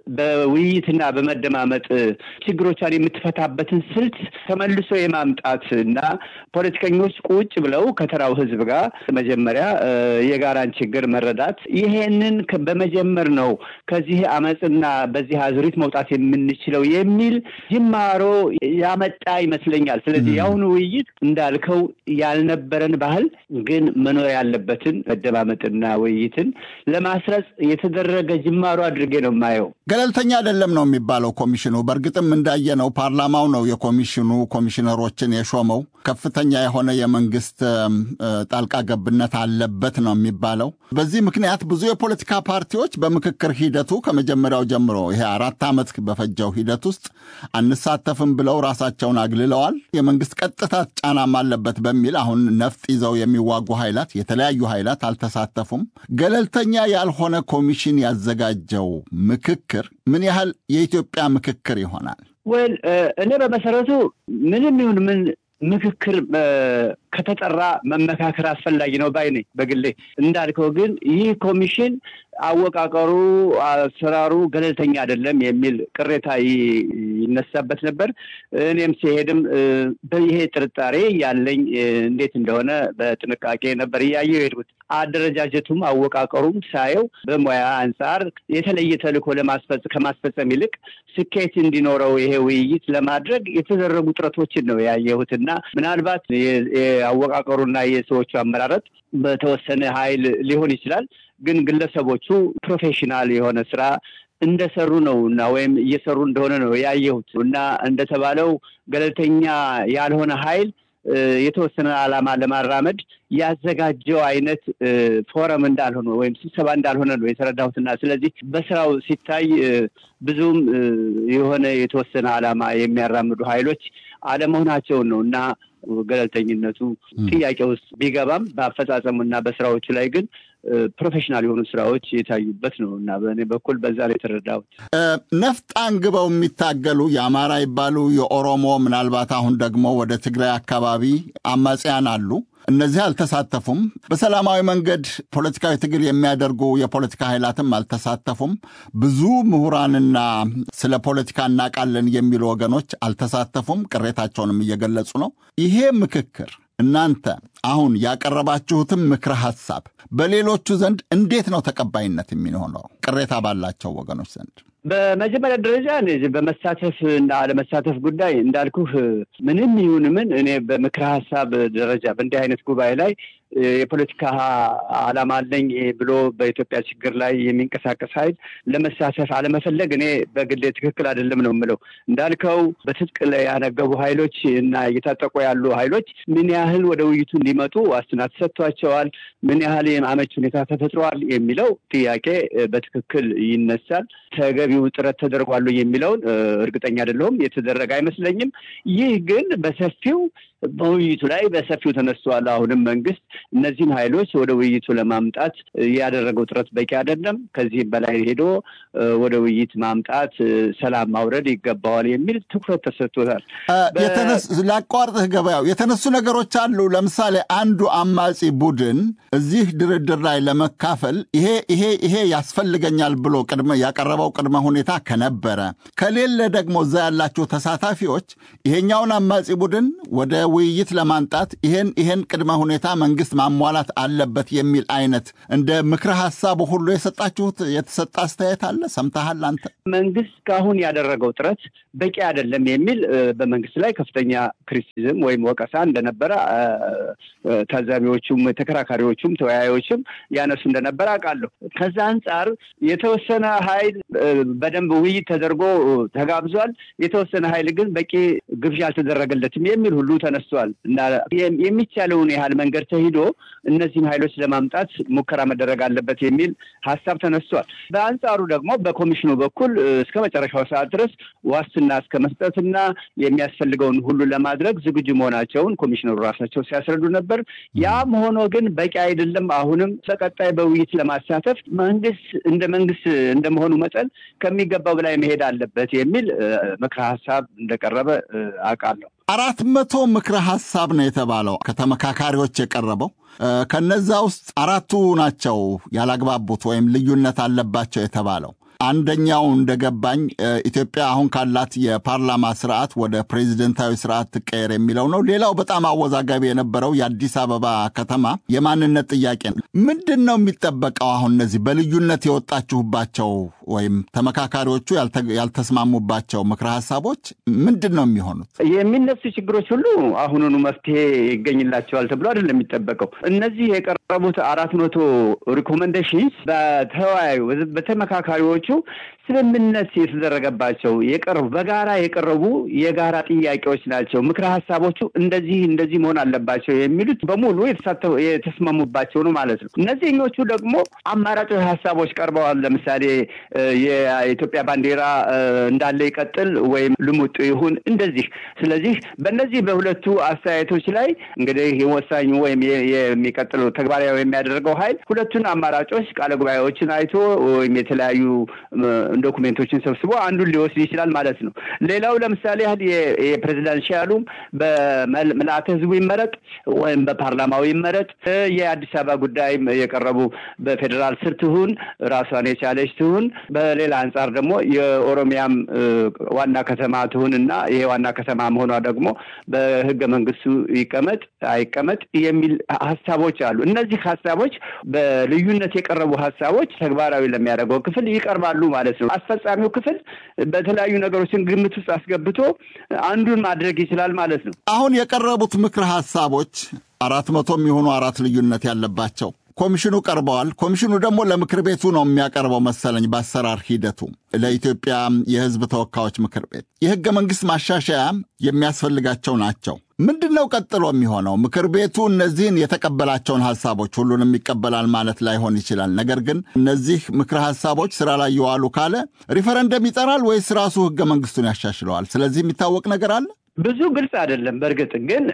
Speaker 14: በውይይትና በመደማመጥ ችግሮቿን የምትፈታበትን ስልት ተመልሶ የማምጣት እና ፖለቲከኞች ቁጭ ብለው ከተራው ህዝብ ጋር መጀመሪያ የጋራን ችግር መረዳት ይሄንን በመጀመር ነው ከዚህ አመፅና በዚህ አዙሪት መውጣት የምንችለው የሚል ጅማሮ ያመጣ ይመስለኛል። ስለዚህ የአሁኑ ውይይት እንዳልከው ያልነበረን ባህል ግን መኖር ያለበትን መደማመጥና ውይይትን ለማስረጽ የተደረገ ጅማሮ አድርጌ ነው የማየው።
Speaker 1: ገለልተኛ አይደለም ነው የሚባለው ኮሚሽኑ። በእርግጥም እንዳየነው ፓርላማው ነው የኮሚሽኑ ኮሚሽነሮችን የሾመው። ከፍተኛ የሆነ የመንግስት ጣልቃ ገብነት አለበት ነው የሚባለው። በዚህ ምክንያት ብዙ የፖለቲካ ፓርቲዎች በምክክር ሂደቱ ከመጀመሪያው ጀምሮ ይሄ አራት ዓመት በፈጀው ሂደት ውስጥ አንሳተፍም ብለው ራሳቸውን አግልለዋል። የመንግስት ቀጥታ ጫናም አለበት በሚል አሁን ነፍጥ ይዘው የሚዋጉ ኃይላት የተለያዩ ኃይላት አልተሳተፉም። ገለልተኛ ያልሆነ ኮሚሽን ያዘጋጀው ምክክር ምን ያህል የኢትዮጵያ ምክክር ይሆናል?
Speaker 14: ወል እኔ በመሰረቱ ምንም ይሁን ምን ምክክር ከተጠራ መመካከር አስፈላጊ ነው ባይ ነኝ በግሌ። እንዳልከው ግን ይህ ኮሚሽን አወቃቀሩ፣ አሰራሩ ገለልተኛ አይደለም የሚል ቅሬታ ይነሳበት ነበር። እኔም ሲሄድም ይሄ ጥርጣሬ ያለኝ እንዴት እንደሆነ በጥንቃቄ ነበር እያየው የሄድኩት። አደረጃጀቱም አወቃቀሩም ሳየው በሙያ አንጻር የተለየ ተልዕኮ ከማስፈጸም ይልቅ ስኬት እንዲኖረው ይሄ ውይይት ለማድረግ የተደረጉ ጥረቶችን ነው ያየሁት እና ምናልባት የአወቃቀሩና የሰዎቹ አመራረጥ በተወሰነ ኃይል ሊሆን ይችላል ግን ግለሰቦቹ ፕሮፌሽናል የሆነ ስራ እንደሰሩ ነው እና ወይም እየሰሩ እንደሆነ ነው ያየሁት እና እንደተባለው ገለልተኛ ያልሆነ ኃይል የተወሰነ ዓላማ ለማራመድ ያዘጋጀው አይነት ፎረም እንዳልሆነ ወይም ስብሰባ እንዳልሆነ ነው የተረዳሁትና ስለዚህ በስራው ሲታይ ብዙም የሆነ የተወሰነ ዓላማ የሚያራምዱ ኃይሎች አለመሆናቸውን ነው እና ገለልተኝነቱ ጥያቄ ውስጥ ቢገባም በአፈጻጸሙና በስራዎቹ ላይ ግን ፕሮፌሽናል የሆኑ ስራዎች የታዩበት ነው እና በእኔ በኩል በዛ ላይ የተረዳሁት።
Speaker 1: ነፍጥ አንግበው የሚታገሉ የአማራ ይባሉ የኦሮሞ ምናልባት አሁን ደግሞ ወደ ትግራይ አካባቢ አማጽያን አሉ። እነዚህ አልተሳተፉም። በሰላማዊ መንገድ ፖለቲካዊ ትግል የሚያደርጉ የፖለቲካ ኃይላትም አልተሳተፉም። ብዙ ምሁራንና ስለ ፖለቲካ እናውቃለን የሚሉ ወገኖች አልተሳተፉም። ቅሬታቸውንም እየገለጹ ነው። ይሄ ምክክር እናንተ አሁን ያቀረባችሁትም ምክረ ሐሳብ በሌሎቹ ዘንድ እንዴት ነው ተቀባይነት የሚሆነው? ቅሬታ ባላቸው ወገኖች ዘንድ
Speaker 14: በመጀመሪያ ደረጃ በመሳተፍ እና አለመሳተፍ ጉዳይ እንዳልኩህ ምንም ይሁን ምን እኔ በምክረ ሀሳብ ደረጃ በእንዲህ አይነት ጉባኤ ላይ የፖለቲካ ዓላማ አለኝ ብሎ በኢትዮጵያ ችግር ላይ የሚንቀሳቀስ ኃይል ለመሳተፍ አለመፈለግ እኔ በግሌ ትክክል አይደለም ነው የምለው። እንዳልከው በትጥቅ ላይ ያነገቡ ኃይሎች እና እየታጠቁ ያሉ ኃይሎች ምን ያህል ወደ ውይይቱ እንዲመጡ ዋስትና ተሰጥቷቸዋል፣ ምን ያህል አመች ሁኔታ ተፈጥሯል የሚለው ጥያቄ በትክክል ይነሳል። ተገቢው ጥረት ተደርጓሉ የሚለውን እርግጠኛ አይደለሁም። የተደረገ አይመስለኝም። ይህ ግን በሰፊው በውይይቱ ላይ በሰፊው ተነስተዋል። አሁንም መንግስት እነዚህን ኃይሎች ወደ ውይይቱ ለማምጣት ያደረገው ጥረት በቂ አይደለም። ከዚህም በላይ ሄዶ ወደ ውይይት ማምጣት፣ ሰላም ማውረድ ይገባዋል የሚል ትኩረት ተሰጥቶታል።
Speaker 1: ላቋርጥህ ገበያው የተነሱ ነገሮች አሉ። ለምሳሌ አንዱ አማጺ ቡድን እዚህ ድርድር ላይ ለመካፈል ይሄ ይሄ ይሄ ያስፈልገኛል ብሎ ቅድመ ያቀረበው ቅድመ ሁኔታ ከነበረ ከሌለ ደግሞ እዛ ያላችሁ ተሳታፊዎች ይሄኛውን አማጺ ቡድን ወደ ውይይት ለማምጣት ይሄን ይሄን ቅድመ ሁኔታ መንግስት ማሟላት አለበት የሚል አይነት እንደ ምክረ ሀሳቡ ሁሉ የሰጣችሁት የተሰጠ አስተያየት አለ? ሰምተሃል አንተ?
Speaker 14: መንግስት ካሁን ያደረገው ጥረት በቂ አይደለም የሚል በመንግስት ላይ ከፍተኛ ክሪቲሲዝም ወይም ወቀሳ እንደነበረ ታዛቢዎቹም፣ ተከራካሪዎቹም፣ ተወያዮችም ያነሱ እንደነበረ አውቃለሁ። ከዛ አንጻር የተወሰነ ኃይል በደንብ ውይይት ተደርጎ ተጋብዟል። የተወሰነ ኃይል ግን በቂ ግብዣ አልተደረገለትም የሚል ሁሉ ተነስቷል እና የሚቻለውን ያህል መንገድ ተሂዶ እነዚህን ኃይሎች ለማምጣት ሙከራ መደረግ አለበት የሚል ሀሳብ ተነስቷል። በአንጻሩ ደግሞ በኮሚሽኑ በኩል እስከ መጨረሻው ሰዓት ድረስ ዋስትና እስከ መስጠትና የሚያስፈልገውን ሁሉ ለማድረግ ዝግጁ መሆናቸውን ኮሚሽነሩ ራሳቸው ሲያስረዱ ነበር። ያም ሆኖ ግን በቂ አይደለም። አሁንም በቀጣይ በውይይት ለማሳተፍ መንግስት እንደ መንግስት እንደመሆኑ መጠን ከሚገባው በላይ መሄድ አለበት የሚል ምክረ ሀሳብ እንደቀረበ አውቃለሁ።
Speaker 1: አራት መቶ ምክረ ሀሳብ ነው የተባለው ከተመካካሪዎች የቀረበው። ከነዛ ውስጥ አራቱ ናቸው ያላግባቡት ወይም ልዩነት አለባቸው የተባለው። አንደኛው እንደገባኝ ኢትዮጵያ አሁን ካላት የፓርላማ ስርዓት ወደ ፕሬዚደንታዊ ስርዓት ትቀየር የሚለው ነው። ሌላው በጣም አወዛጋቢ የነበረው የአዲስ አበባ ከተማ የማንነት ጥያቄ ነው። ምንድን ነው የሚጠበቀው? አሁን እነዚህ በልዩነት የወጣችሁባቸው ወይም ተመካካሪዎቹ ያልተስማሙባቸው ምክረ ሀሳቦች ምንድን ነው የሚሆኑት?
Speaker 14: የሚነሱ ችግሮች ሁሉ አሁኑኑ መፍትሄ ይገኝላቸዋል ተብሎ አይደለም የሚጠበቀው። እነዚህ የቀረቡት አራት መቶ ሪኮመንዴሽንስ በተወያዩ በተመካካሪዎቹ ስምምነት የተደረገባቸው የቀረቡ በጋራ የቀረቡ የጋራ ጥያቄዎች ናቸው። ምክረ ሀሳቦቹ እንደዚህ እንደዚህ መሆን አለባቸው የሚሉት በሙሉ የተስማሙባቸው ነው ማለት ነው። እነዚህኞቹ ደግሞ አማራጮች ሀሳቦች ቀርበዋል። ለምሳሌ የኢትዮጵያ ባንዲራ እንዳለ ይቀጥል ወይም ልሙጡ ይሁን እንደዚህ። ስለዚህ በእነዚህ በሁለቱ አስተያየቶች ላይ እንግዲህ የወሳኙ ወይም የሚቀጥለው ተግባራዊ የሚያደርገው ኃይል ሁለቱን አማራጮች ቃለ ጉባኤዎችን አይቶ ወይም የተለያዩ ዶኩሜንቶችን ሰብስቦ አንዱን ሊወስድ ይችላል ማለት ነው። ሌላው ለምሳሌ ያህል የፕሬዚዳንሻሉ በምልአተ ህዝቡ ይመረጥ ወይም በፓርላማው ይመረጥ፣ የአዲስ አበባ ጉዳይ የቀረቡ በፌዴራል ስር ትሁን ራሷን የቻለች ትሁን፣ በሌላ አንጻር ደግሞ የኦሮሚያም ዋና ከተማ ትሁን እና ይሄ ዋና ከተማ መሆኗ ደግሞ በህገ መንግስቱ ይቀመጥ አይቀመጥ የሚል ሀሳቦች አሉ። እነዚህ ሀሳቦች በልዩነት የቀረቡ ሀሳቦች ተግባራዊ ለሚያደርገው ክፍል ይቀርባሉ ማለት ነው። አስፈጻሚው ክፍል በተለያዩ ነገሮችን ግምት ውስጥ አስገብቶ አንዱን ማድረግ ይችላል ማለት ነው።
Speaker 1: አሁን የቀረቡት ምክር ሀሳቦች አራት መቶ የሚሆኑ አራት ልዩነት ያለባቸው ኮሚሽኑ ቀርበዋል። ኮሚሽኑ ደግሞ ለምክር ቤቱ ነው የሚያቀርበው መሰለኝ በአሰራር ሂደቱ ለኢትዮጵያ የህዝብ ተወካዮች ምክር ቤት የህገ መንግስት ማሻሻያ የሚያስፈልጋቸው ናቸው። ምንድን ነው ቀጥሎ የሚሆነው? ምክር ቤቱ እነዚህን የተቀበላቸውን ሀሳቦች ሁሉንም ይቀበላል ማለት ላይሆን ይችላል። ነገር ግን እነዚህ ምክረ ሀሳቦች ስራ ላይ የዋሉ ካለ ሪፈረንደም ይጠራል ወይስ ራሱ ህገ መንግስቱን ያሻሽለዋል? ስለዚህ የሚታወቅ ነገር አለ?
Speaker 14: ብዙ ግልጽ አይደለም። በእርግጥ ግን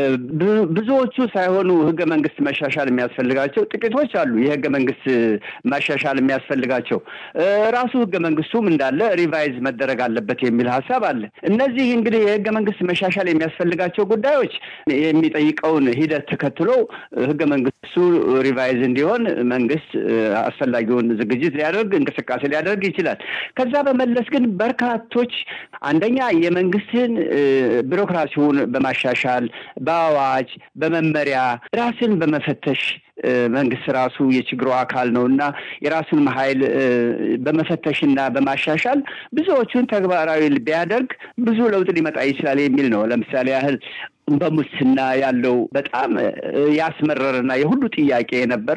Speaker 14: ብዙዎቹ ሳይሆኑ ህገ መንግስት መሻሻል የሚያስፈልጋቸው ጥቂቶች አሉ። የህገ መንግስት መሻሻል የሚያስፈልጋቸው ራሱ ህገ መንግስቱም እንዳለ ሪቫይዝ መደረግ አለበት የሚል ሀሳብ አለ። እነዚህ እንግዲህ የህገ መንግስት መሻሻል የሚያስፈልጋቸው ጉዳዮች የሚጠይቀውን ሂደት ተከትሎ ህገ መንግስቱ ሪቫይዝ እንዲሆን መንግስት አስፈላጊውን ዝግጅት ሊያደርግ እንቅስቃሴ ሊያደርግ ይችላል። ከዛ በመለስ ግን በርካቶች አንደኛ የመንግስትን ቢሮክራሲውን በማሻሻል በአዋጅ በመመሪያ ራስን በመፈተሽ መንግስት ራሱ የችግሩ አካል ነው እና የራሱን ኃይል በመፈተሽና በማሻሻል ብዙዎቹን ተግባራዊ ቢያደርግ ብዙ ለውጥ ሊመጣ ይችላል የሚል ነው። ለምሳሌ ያህል በሙስና ያለው በጣም ያስመረረና የሁሉ ጥያቄ የነበረ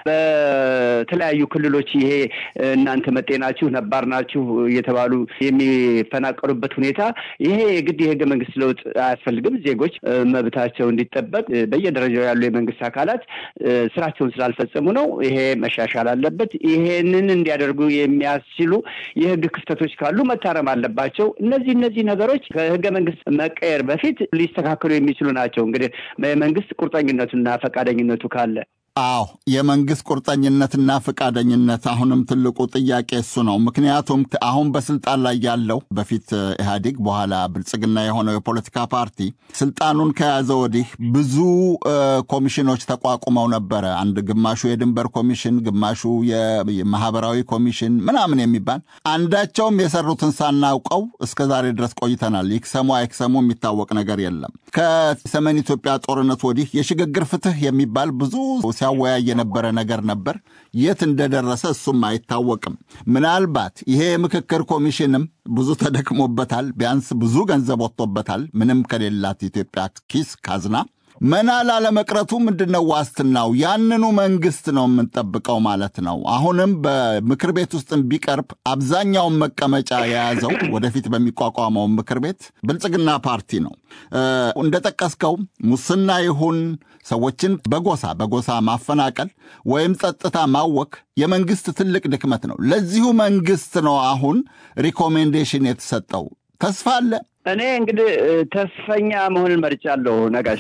Speaker 14: በተለያዩ ክልሎች ይሄ እናንተ መጤ ናችሁ፣ ነባር ናችሁ እየተባሉ የሚፈናቀሉበት ሁኔታ ይሄ የግድ የህገ መንግስት ለውጥ አያስፈልግም። ዜጎች መብታቸው እንዲጠበቅ በየደረጃው ያሉ የመንግስት አካላት ስራቸውን ስላልፈጸሙ ነው። ይሄ መሻሻል አለበት። ይሄንን እንዲያደርጉ የሚያስችሉ የህግ ክፍተቶች ካሉ መታረም አለባቸው። እነዚህ እነዚህ ነገሮች ከህገ መንግስት መቀየር በፊት ሊስተካከሉ የሚችሉ ናቸው። እንግዲህ የመንግስት ቁርጠኝነቱና ፈቃደኝነቱ ካለ
Speaker 1: አዎ የመንግስት ቁርጠኝነትና ፈቃደኝነት አሁንም ትልቁ ጥያቄ እሱ ነው። ምክንያቱም አሁን በስልጣን ላይ ያለው በፊት ኢህአዴግ በኋላ ብልጽግና የሆነው የፖለቲካ ፓርቲ ስልጣኑን ከያዘ ወዲህ ብዙ ኮሚሽኖች ተቋቁመው ነበረ። አንድ ግማሹ የድንበር ኮሚሽን፣ ግማሹ የማህበራዊ ኮሚሽን ምናምን የሚባል አንዳቸውም የሰሩትን ሳናውቀው እስከ ዛሬ ድረስ ቆይተናል። ይክሰሙ አይክሰሙ የሚታወቅ ነገር የለም። ከሰሜን ኢትዮጵያ ጦርነት ወዲህ የሽግግር ፍትህ የሚባል ብዙ ሲያወያይ የነበረ ነገር ነበር። የት እንደደረሰ እሱም አይታወቅም። ምናልባት ይሄ የምክክር ኮሚሽንም ብዙ ተደክሞበታል። ቢያንስ ብዙ ገንዘብ ወጥቶበታል። ምንም ከሌላት ኢትዮጵያ ኪስ ካዝና መና ላለመቅረቱ ምንድን ነው ዋስትናው? ያንኑ መንግስት ነው የምንጠብቀው ማለት ነው። አሁንም በምክር ቤት ውስጥም ቢቀርብ አብዛኛውን መቀመጫ የያዘው ወደፊት በሚቋቋመው ምክር ቤት ብልጽግና ፓርቲ ነው። እንደጠቀስከው ሙስና ይሁን ሰዎችን በጎሳ በጎሳ ማፈናቀል ወይም ጸጥታ ማወክ የመንግስት ትልቅ ድክመት ነው። ለዚሁ መንግስት ነው አሁን ሪኮሜንዴሽን የተሰጠው። ተስፋ አለ።
Speaker 14: እኔ እንግዲህ ተስፈኛ መሆንን መርጫለሁ። ነጋሽ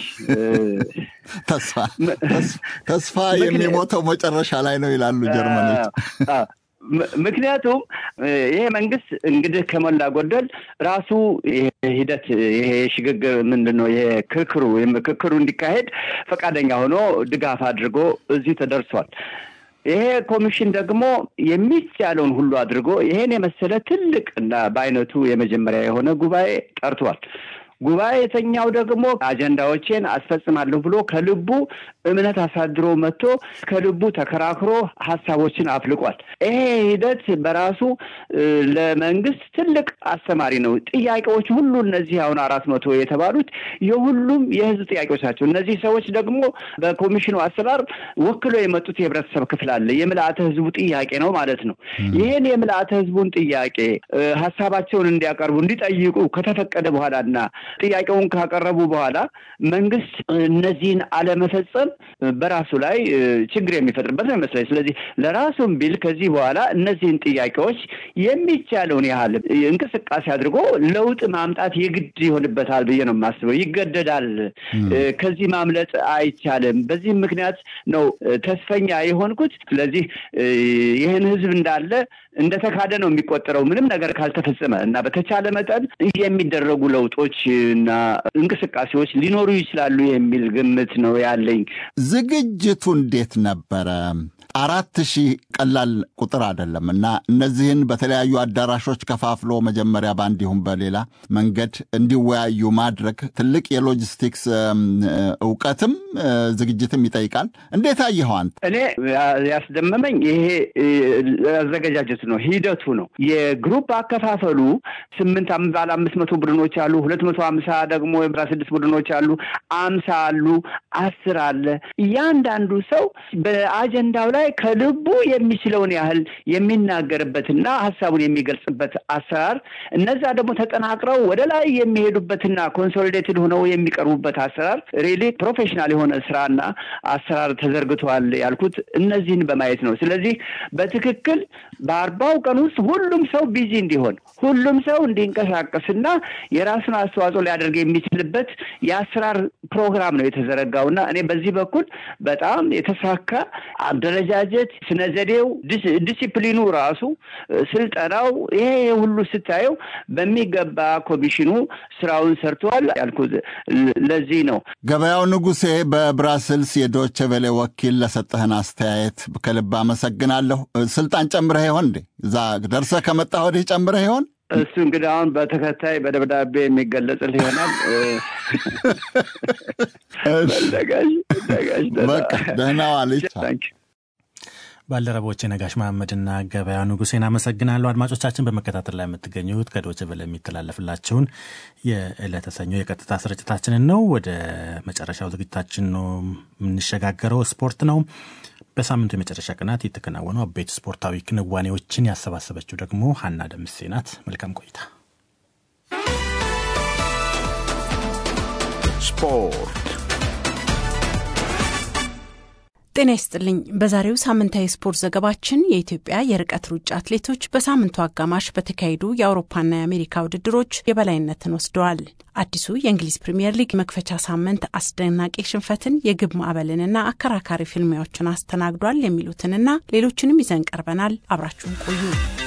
Speaker 1: ተስፋ ተስፋ የሚሞተው መጨረሻ ላይ ነው ይላሉ ጀርመኖች።
Speaker 14: ምክንያቱም ይሄ መንግስት እንግዲህ ከሞላ ጎደል ራሱ ሂደት ይሄ ሽግግር ምንድን ነው ይሄ ክርክሩ ምክክሩ እንዲካሄድ ፈቃደኛ ሆኖ ድጋፍ አድርጎ እዚህ ተደርሷል። ይሄ ኮሚሽን ደግሞ የሚቻለውን ሁሉ አድርጎ ይሄን የመሰለ ትልቅ እና በአይነቱ የመጀመሪያ የሆነ ጉባኤ ጠርቷል። ጉባኤተኛው ደግሞ አጀንዳዎቼን አስፈጽማለሁ ብሎ ከልቡ እምነት አሳድሮ መጥቶ ከልቡ ተከራክሮ ሀሳቦችን አፍልቋል። ይሄ ሂደት በራሱ ለመንግስት ትልቅ አስተማሪ ነው። ጥያቄዎች ሁሉ እነዚህ አሁን አራት መቶ የተባሉት የሁሉም የህዝብ ጥያቄዎች ናቸው። እነዚህ ሰዎች ደግሞ በኮሚሽኑ አሰራር ወክሎ የመጡት የህብረተሰብ ክፍል አለ። የምልአተ ህዝቡ ጥያቄ ነው ማለት ነው። ይህን የምልአተ ህዝቡን ጥያቄ ሀሳባቸውን እንዲያቀርቡ እንዲጠይቁ ከተፈቀደ በኋላና ጥያቄውን ካቀረቡ በኋላ መንግስት እነዚህን አለመፈጸም በራሱ ላይ ችግር የሚፈጥርበት ነው ይመስለኝ። ስለዚህ ለራሱም ቢል ከዚህ በኋላ እነዚህን ጥያቄዎች የሚቻለውን ያህል እንቅስቃሴ አድርጎ ለውጥ ማምጣት የግድ ይሆንበታል ብዬ ነው የማስበው። ይገደዳል። ከዚህ ማምለጥ አይቻልም። በዚህም ምክንያት ነው ተስፈኛ የሆንኩት። ስለዚህ ይህን ህዝብ እንዳለ እንደተካደ ነው የሚቆጠረው ምንም ነገር ካልተፈጸመ እና በተቻለ መጠን የሚደረጉ ለውጦች እና እንቅስቃሴዎች ሊኖሩ ይችላሉ የሚል ግምት ነው ያለኝ።
Speaker 1: ዝግጅቱ እንዴት ነበረ? አራት ሺህ ቀላል ቁጥር አይደለም እና እነዚህን በተለያዩ አዳራሾች ከፋፍሎ መጀመሪያ በአንድ ይሁን በሌላ መንገድ እንዲወያዩ ማድረግ ትልቅ የሎጂስቲክስ እውቀትም ዝግጅትም ይጠይቃል። እንዴት አየኸው አንተ?
Speaker 14: እኔ ያስደመመኝ ይሄ አዘገጃጀቱ ነው፣ ሂደቱ ነው። የግሩፕ አከፋፈሉ ስምንት ባለ አምስት መቶ ቡድኖች አሉ፣ ሁለት መቶ ሀምሳ ደግሞ አስራ ስድስት ቡድኖች አሉ፣ አምሳ አሉ፣ አስር አለ። እያንዳንዱ ሰው በአጀንዳው ላይ ከልቡ የሚችለውን ያህል የሚናገርበትና ሀሳቡን የሚገልጽበት አሰራር፣ እነዛ ደግሞ ተጠናቅረው ወደ ላይ የሚሄዱበትና ኮንሶሊዴትድ ሆነው የሚቀርቡበት አሰራር ሪሊ ፕሮፌሽናል የሆነ ስራና አሰራር ተዘርግተዋል ያልኩት እነዚህን በማየት ነው። ስለዚህ በትክክል በአርባው ቀን ውስጥ ሁሉም ሰው ቢዚ እንዲሆን ሁሉም ሰው እንዲንቀሳቀስና የራሱን አስተዋጽኦ ሊያደርግ የሚችልበት የአሰራር ፕሮግራም ነው የተዘረጋውና እኔ በዚህ በኩል በጣም የተሳካ አደረጃጀት፣ ስነ ዘዴው፣ ዲሲፕሊኑ ራሱ ስልጠናው፣ ይሄ ሁሉ ስታየው በሚገባ ኮሚሽኑ ስራውን ሰርተዋል ያልኩት ለዚህ ነው።
Speaker 1: ገበያው ንጉሴ በብራስልስ የዶቼ ቬሌ ወኪል ለሰጠህን አስተያየት ከልብ አመሰግናለሁ። ስልጣን ጨምረህ ይሆን እንዴ? እዛ ደርሰህ ከመጣህ ወዲህ ጨምረህ ይሆን?
Speaker 14: እሱ እንግዲህ አሁን በተከታይ በደብዳቤ የሚገለጽል ይሆናል።
Speaker 1: በቃ ደህና ዋልች።
Speaker 2: ባልደረቦቼ ነጋሽ መሐመድና ገበያ ንጉሴን አመሰግናለሁ። አድማጮቻችን በመከታተል ላይ የምትገኙት ከዶች ቨለ የሚተላለፍላችሁን የዕለተ ሰኞ የቀጥታ ስርጭታችንን ነው። ወደ መጨረሻው ዝግጅታችን ነው የምንሸጋገረው። ስፖርት ነው። በሳምንቱ የመጨረሻ ቀናት የተከናወኑ አበይት ስፖርታዊ ክንዋኔዎችን ያሰባሰበችው ደግሞ ሀና ደምሴ ናት። መልካም ቆይታ።
Speaker 15: ስፖርት
Speaker 16: ጤና ይስጥልኝ። በዛሬው ሳምንታዊ ስፖርት ዘገባችን የኢትዮጵያ የርቀት ሩጫ አትሌቶች በሳምንቱ አጋማሽ በተካሄዱ የአውሮፓና የአሜሪካ ውድድሮች የበላይነትን ወስደዋል። አዲሱ የእንግሊዝ ፕሪምየር ሊግ መክፈቻ ሳምንት አስደናቂ ሽንፈትን፣ የግብ ማዕበልንና አከራካሪ ፍልሚያዎችን አስተናግዷል የሚሉትንና ሌሎችንም ይዘን ቀርበናል። አብራችሁን ቆዩ።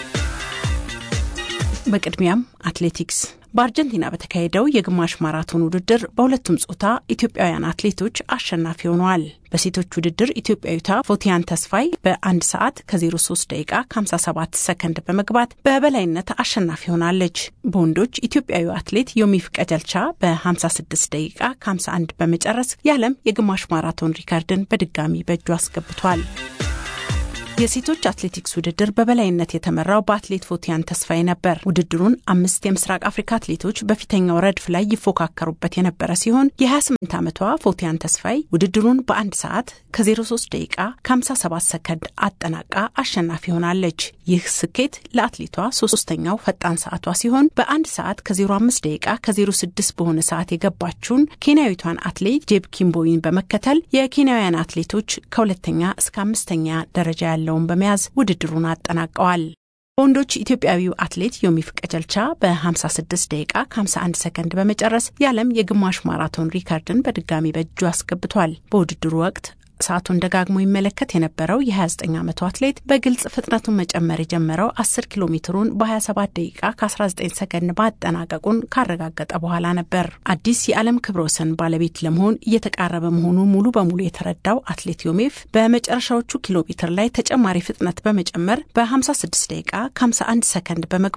Speaker 16: በቅድሚያም አትሌቲክስ በአርጀንቲና በተካሄደው የግማሽ ማራቶን ውድድር በሁለቱም ጾታ ኢትዮጵያውያን አትሌቶች አሸናፊ ሆነዋል። በሴቶች ውድድር ኢትዮጵያዊቷ ፎቲያን ተስፋይ በአንድ ሰዓት ከ03 ደቂቃ ከ57 ሰከንድ በመግባት በበላይነት አሸናፊ ሆናለች። በወንዶች ኢትዮጵያዊ አትሌት ዮሚፍ ቀጀልቻ በ56 ደቂቃ ከ51 በመጨረስ የዓለም የግማሽ ማራቶን ሪካርድን በድጋሚ በእጁ አስገብቷል። የሴቶች አትሌቲክስ ውድድር በበላይነት የተመራው በአትሌት ፎቲያን ተስፋዬ ነበር። ውድድሩን አምስት የምስራቅ አፍሪካ አትሌቶች በፊተኛው ረድፍ ላይ ይፎካከሩበት የነበረ ሲሆን የ28 ዓመቷ ፎቲያን ተስፋዬ ውድድሩን በአንድ ሰዓት ከ03 ደቂቃ ከ57 ሰከንድ አጠናቃ አሸናፊ ሆናለች። ይህ ስኬት ለአትሌቷ ሶስተኛው ፈጣን ሰዓቷ ሲሆን በአንድ ሰዓት ከ05 ደቂቃ ከ06 በሆነ ሰዓት የገባችውን ኬንያዊቷን አትሌት ጄብ ኪምቦይን በመከተል የኬንያውያን አትሌቶች ከሁለተኛ እስከ አምስተኛ ደረጃ ያለ ያለውን በመያዝ ውድድሩን አጠናቀዋል። በወንዶች ኢትዮጵያዊው አትሌት ዮሚፍ ቀጀልቻ በ56 ደቂቃ ከ51 ሰከንድ በመጨረስ የዓለም የግማሽ ማራቶን ሪካርድን በድጋሚ በእጁ አስገብቷል። በውድድሩ ወቅት ሰዓቱን ደጋግሞ ይመለከት የነበረው የ29 ዓመቱ አትሌት በግልጽ ፍጥነቱን መጨመር የጀመረው 10 ኪሎ ሜትሩን በ27 ደቂቃ ከ19 ሰከንድ ማጠናቀቁን ካረጋገጠ በኋላ ነበር። አዲስ የዓለም ክብረ ወሰን ባለቤት ለመሆን እየተቃረበ መሆኑ ሙሉ በሙሉ የተረዳው አትሌት ዮሜፍ በመጨረሻዎቹ ኪሎ ሜትር ላይ ተጨማሪ ፍጥነት በመጨመር በ56 ደቂቃ ከ51 ሰከንድ በመግባት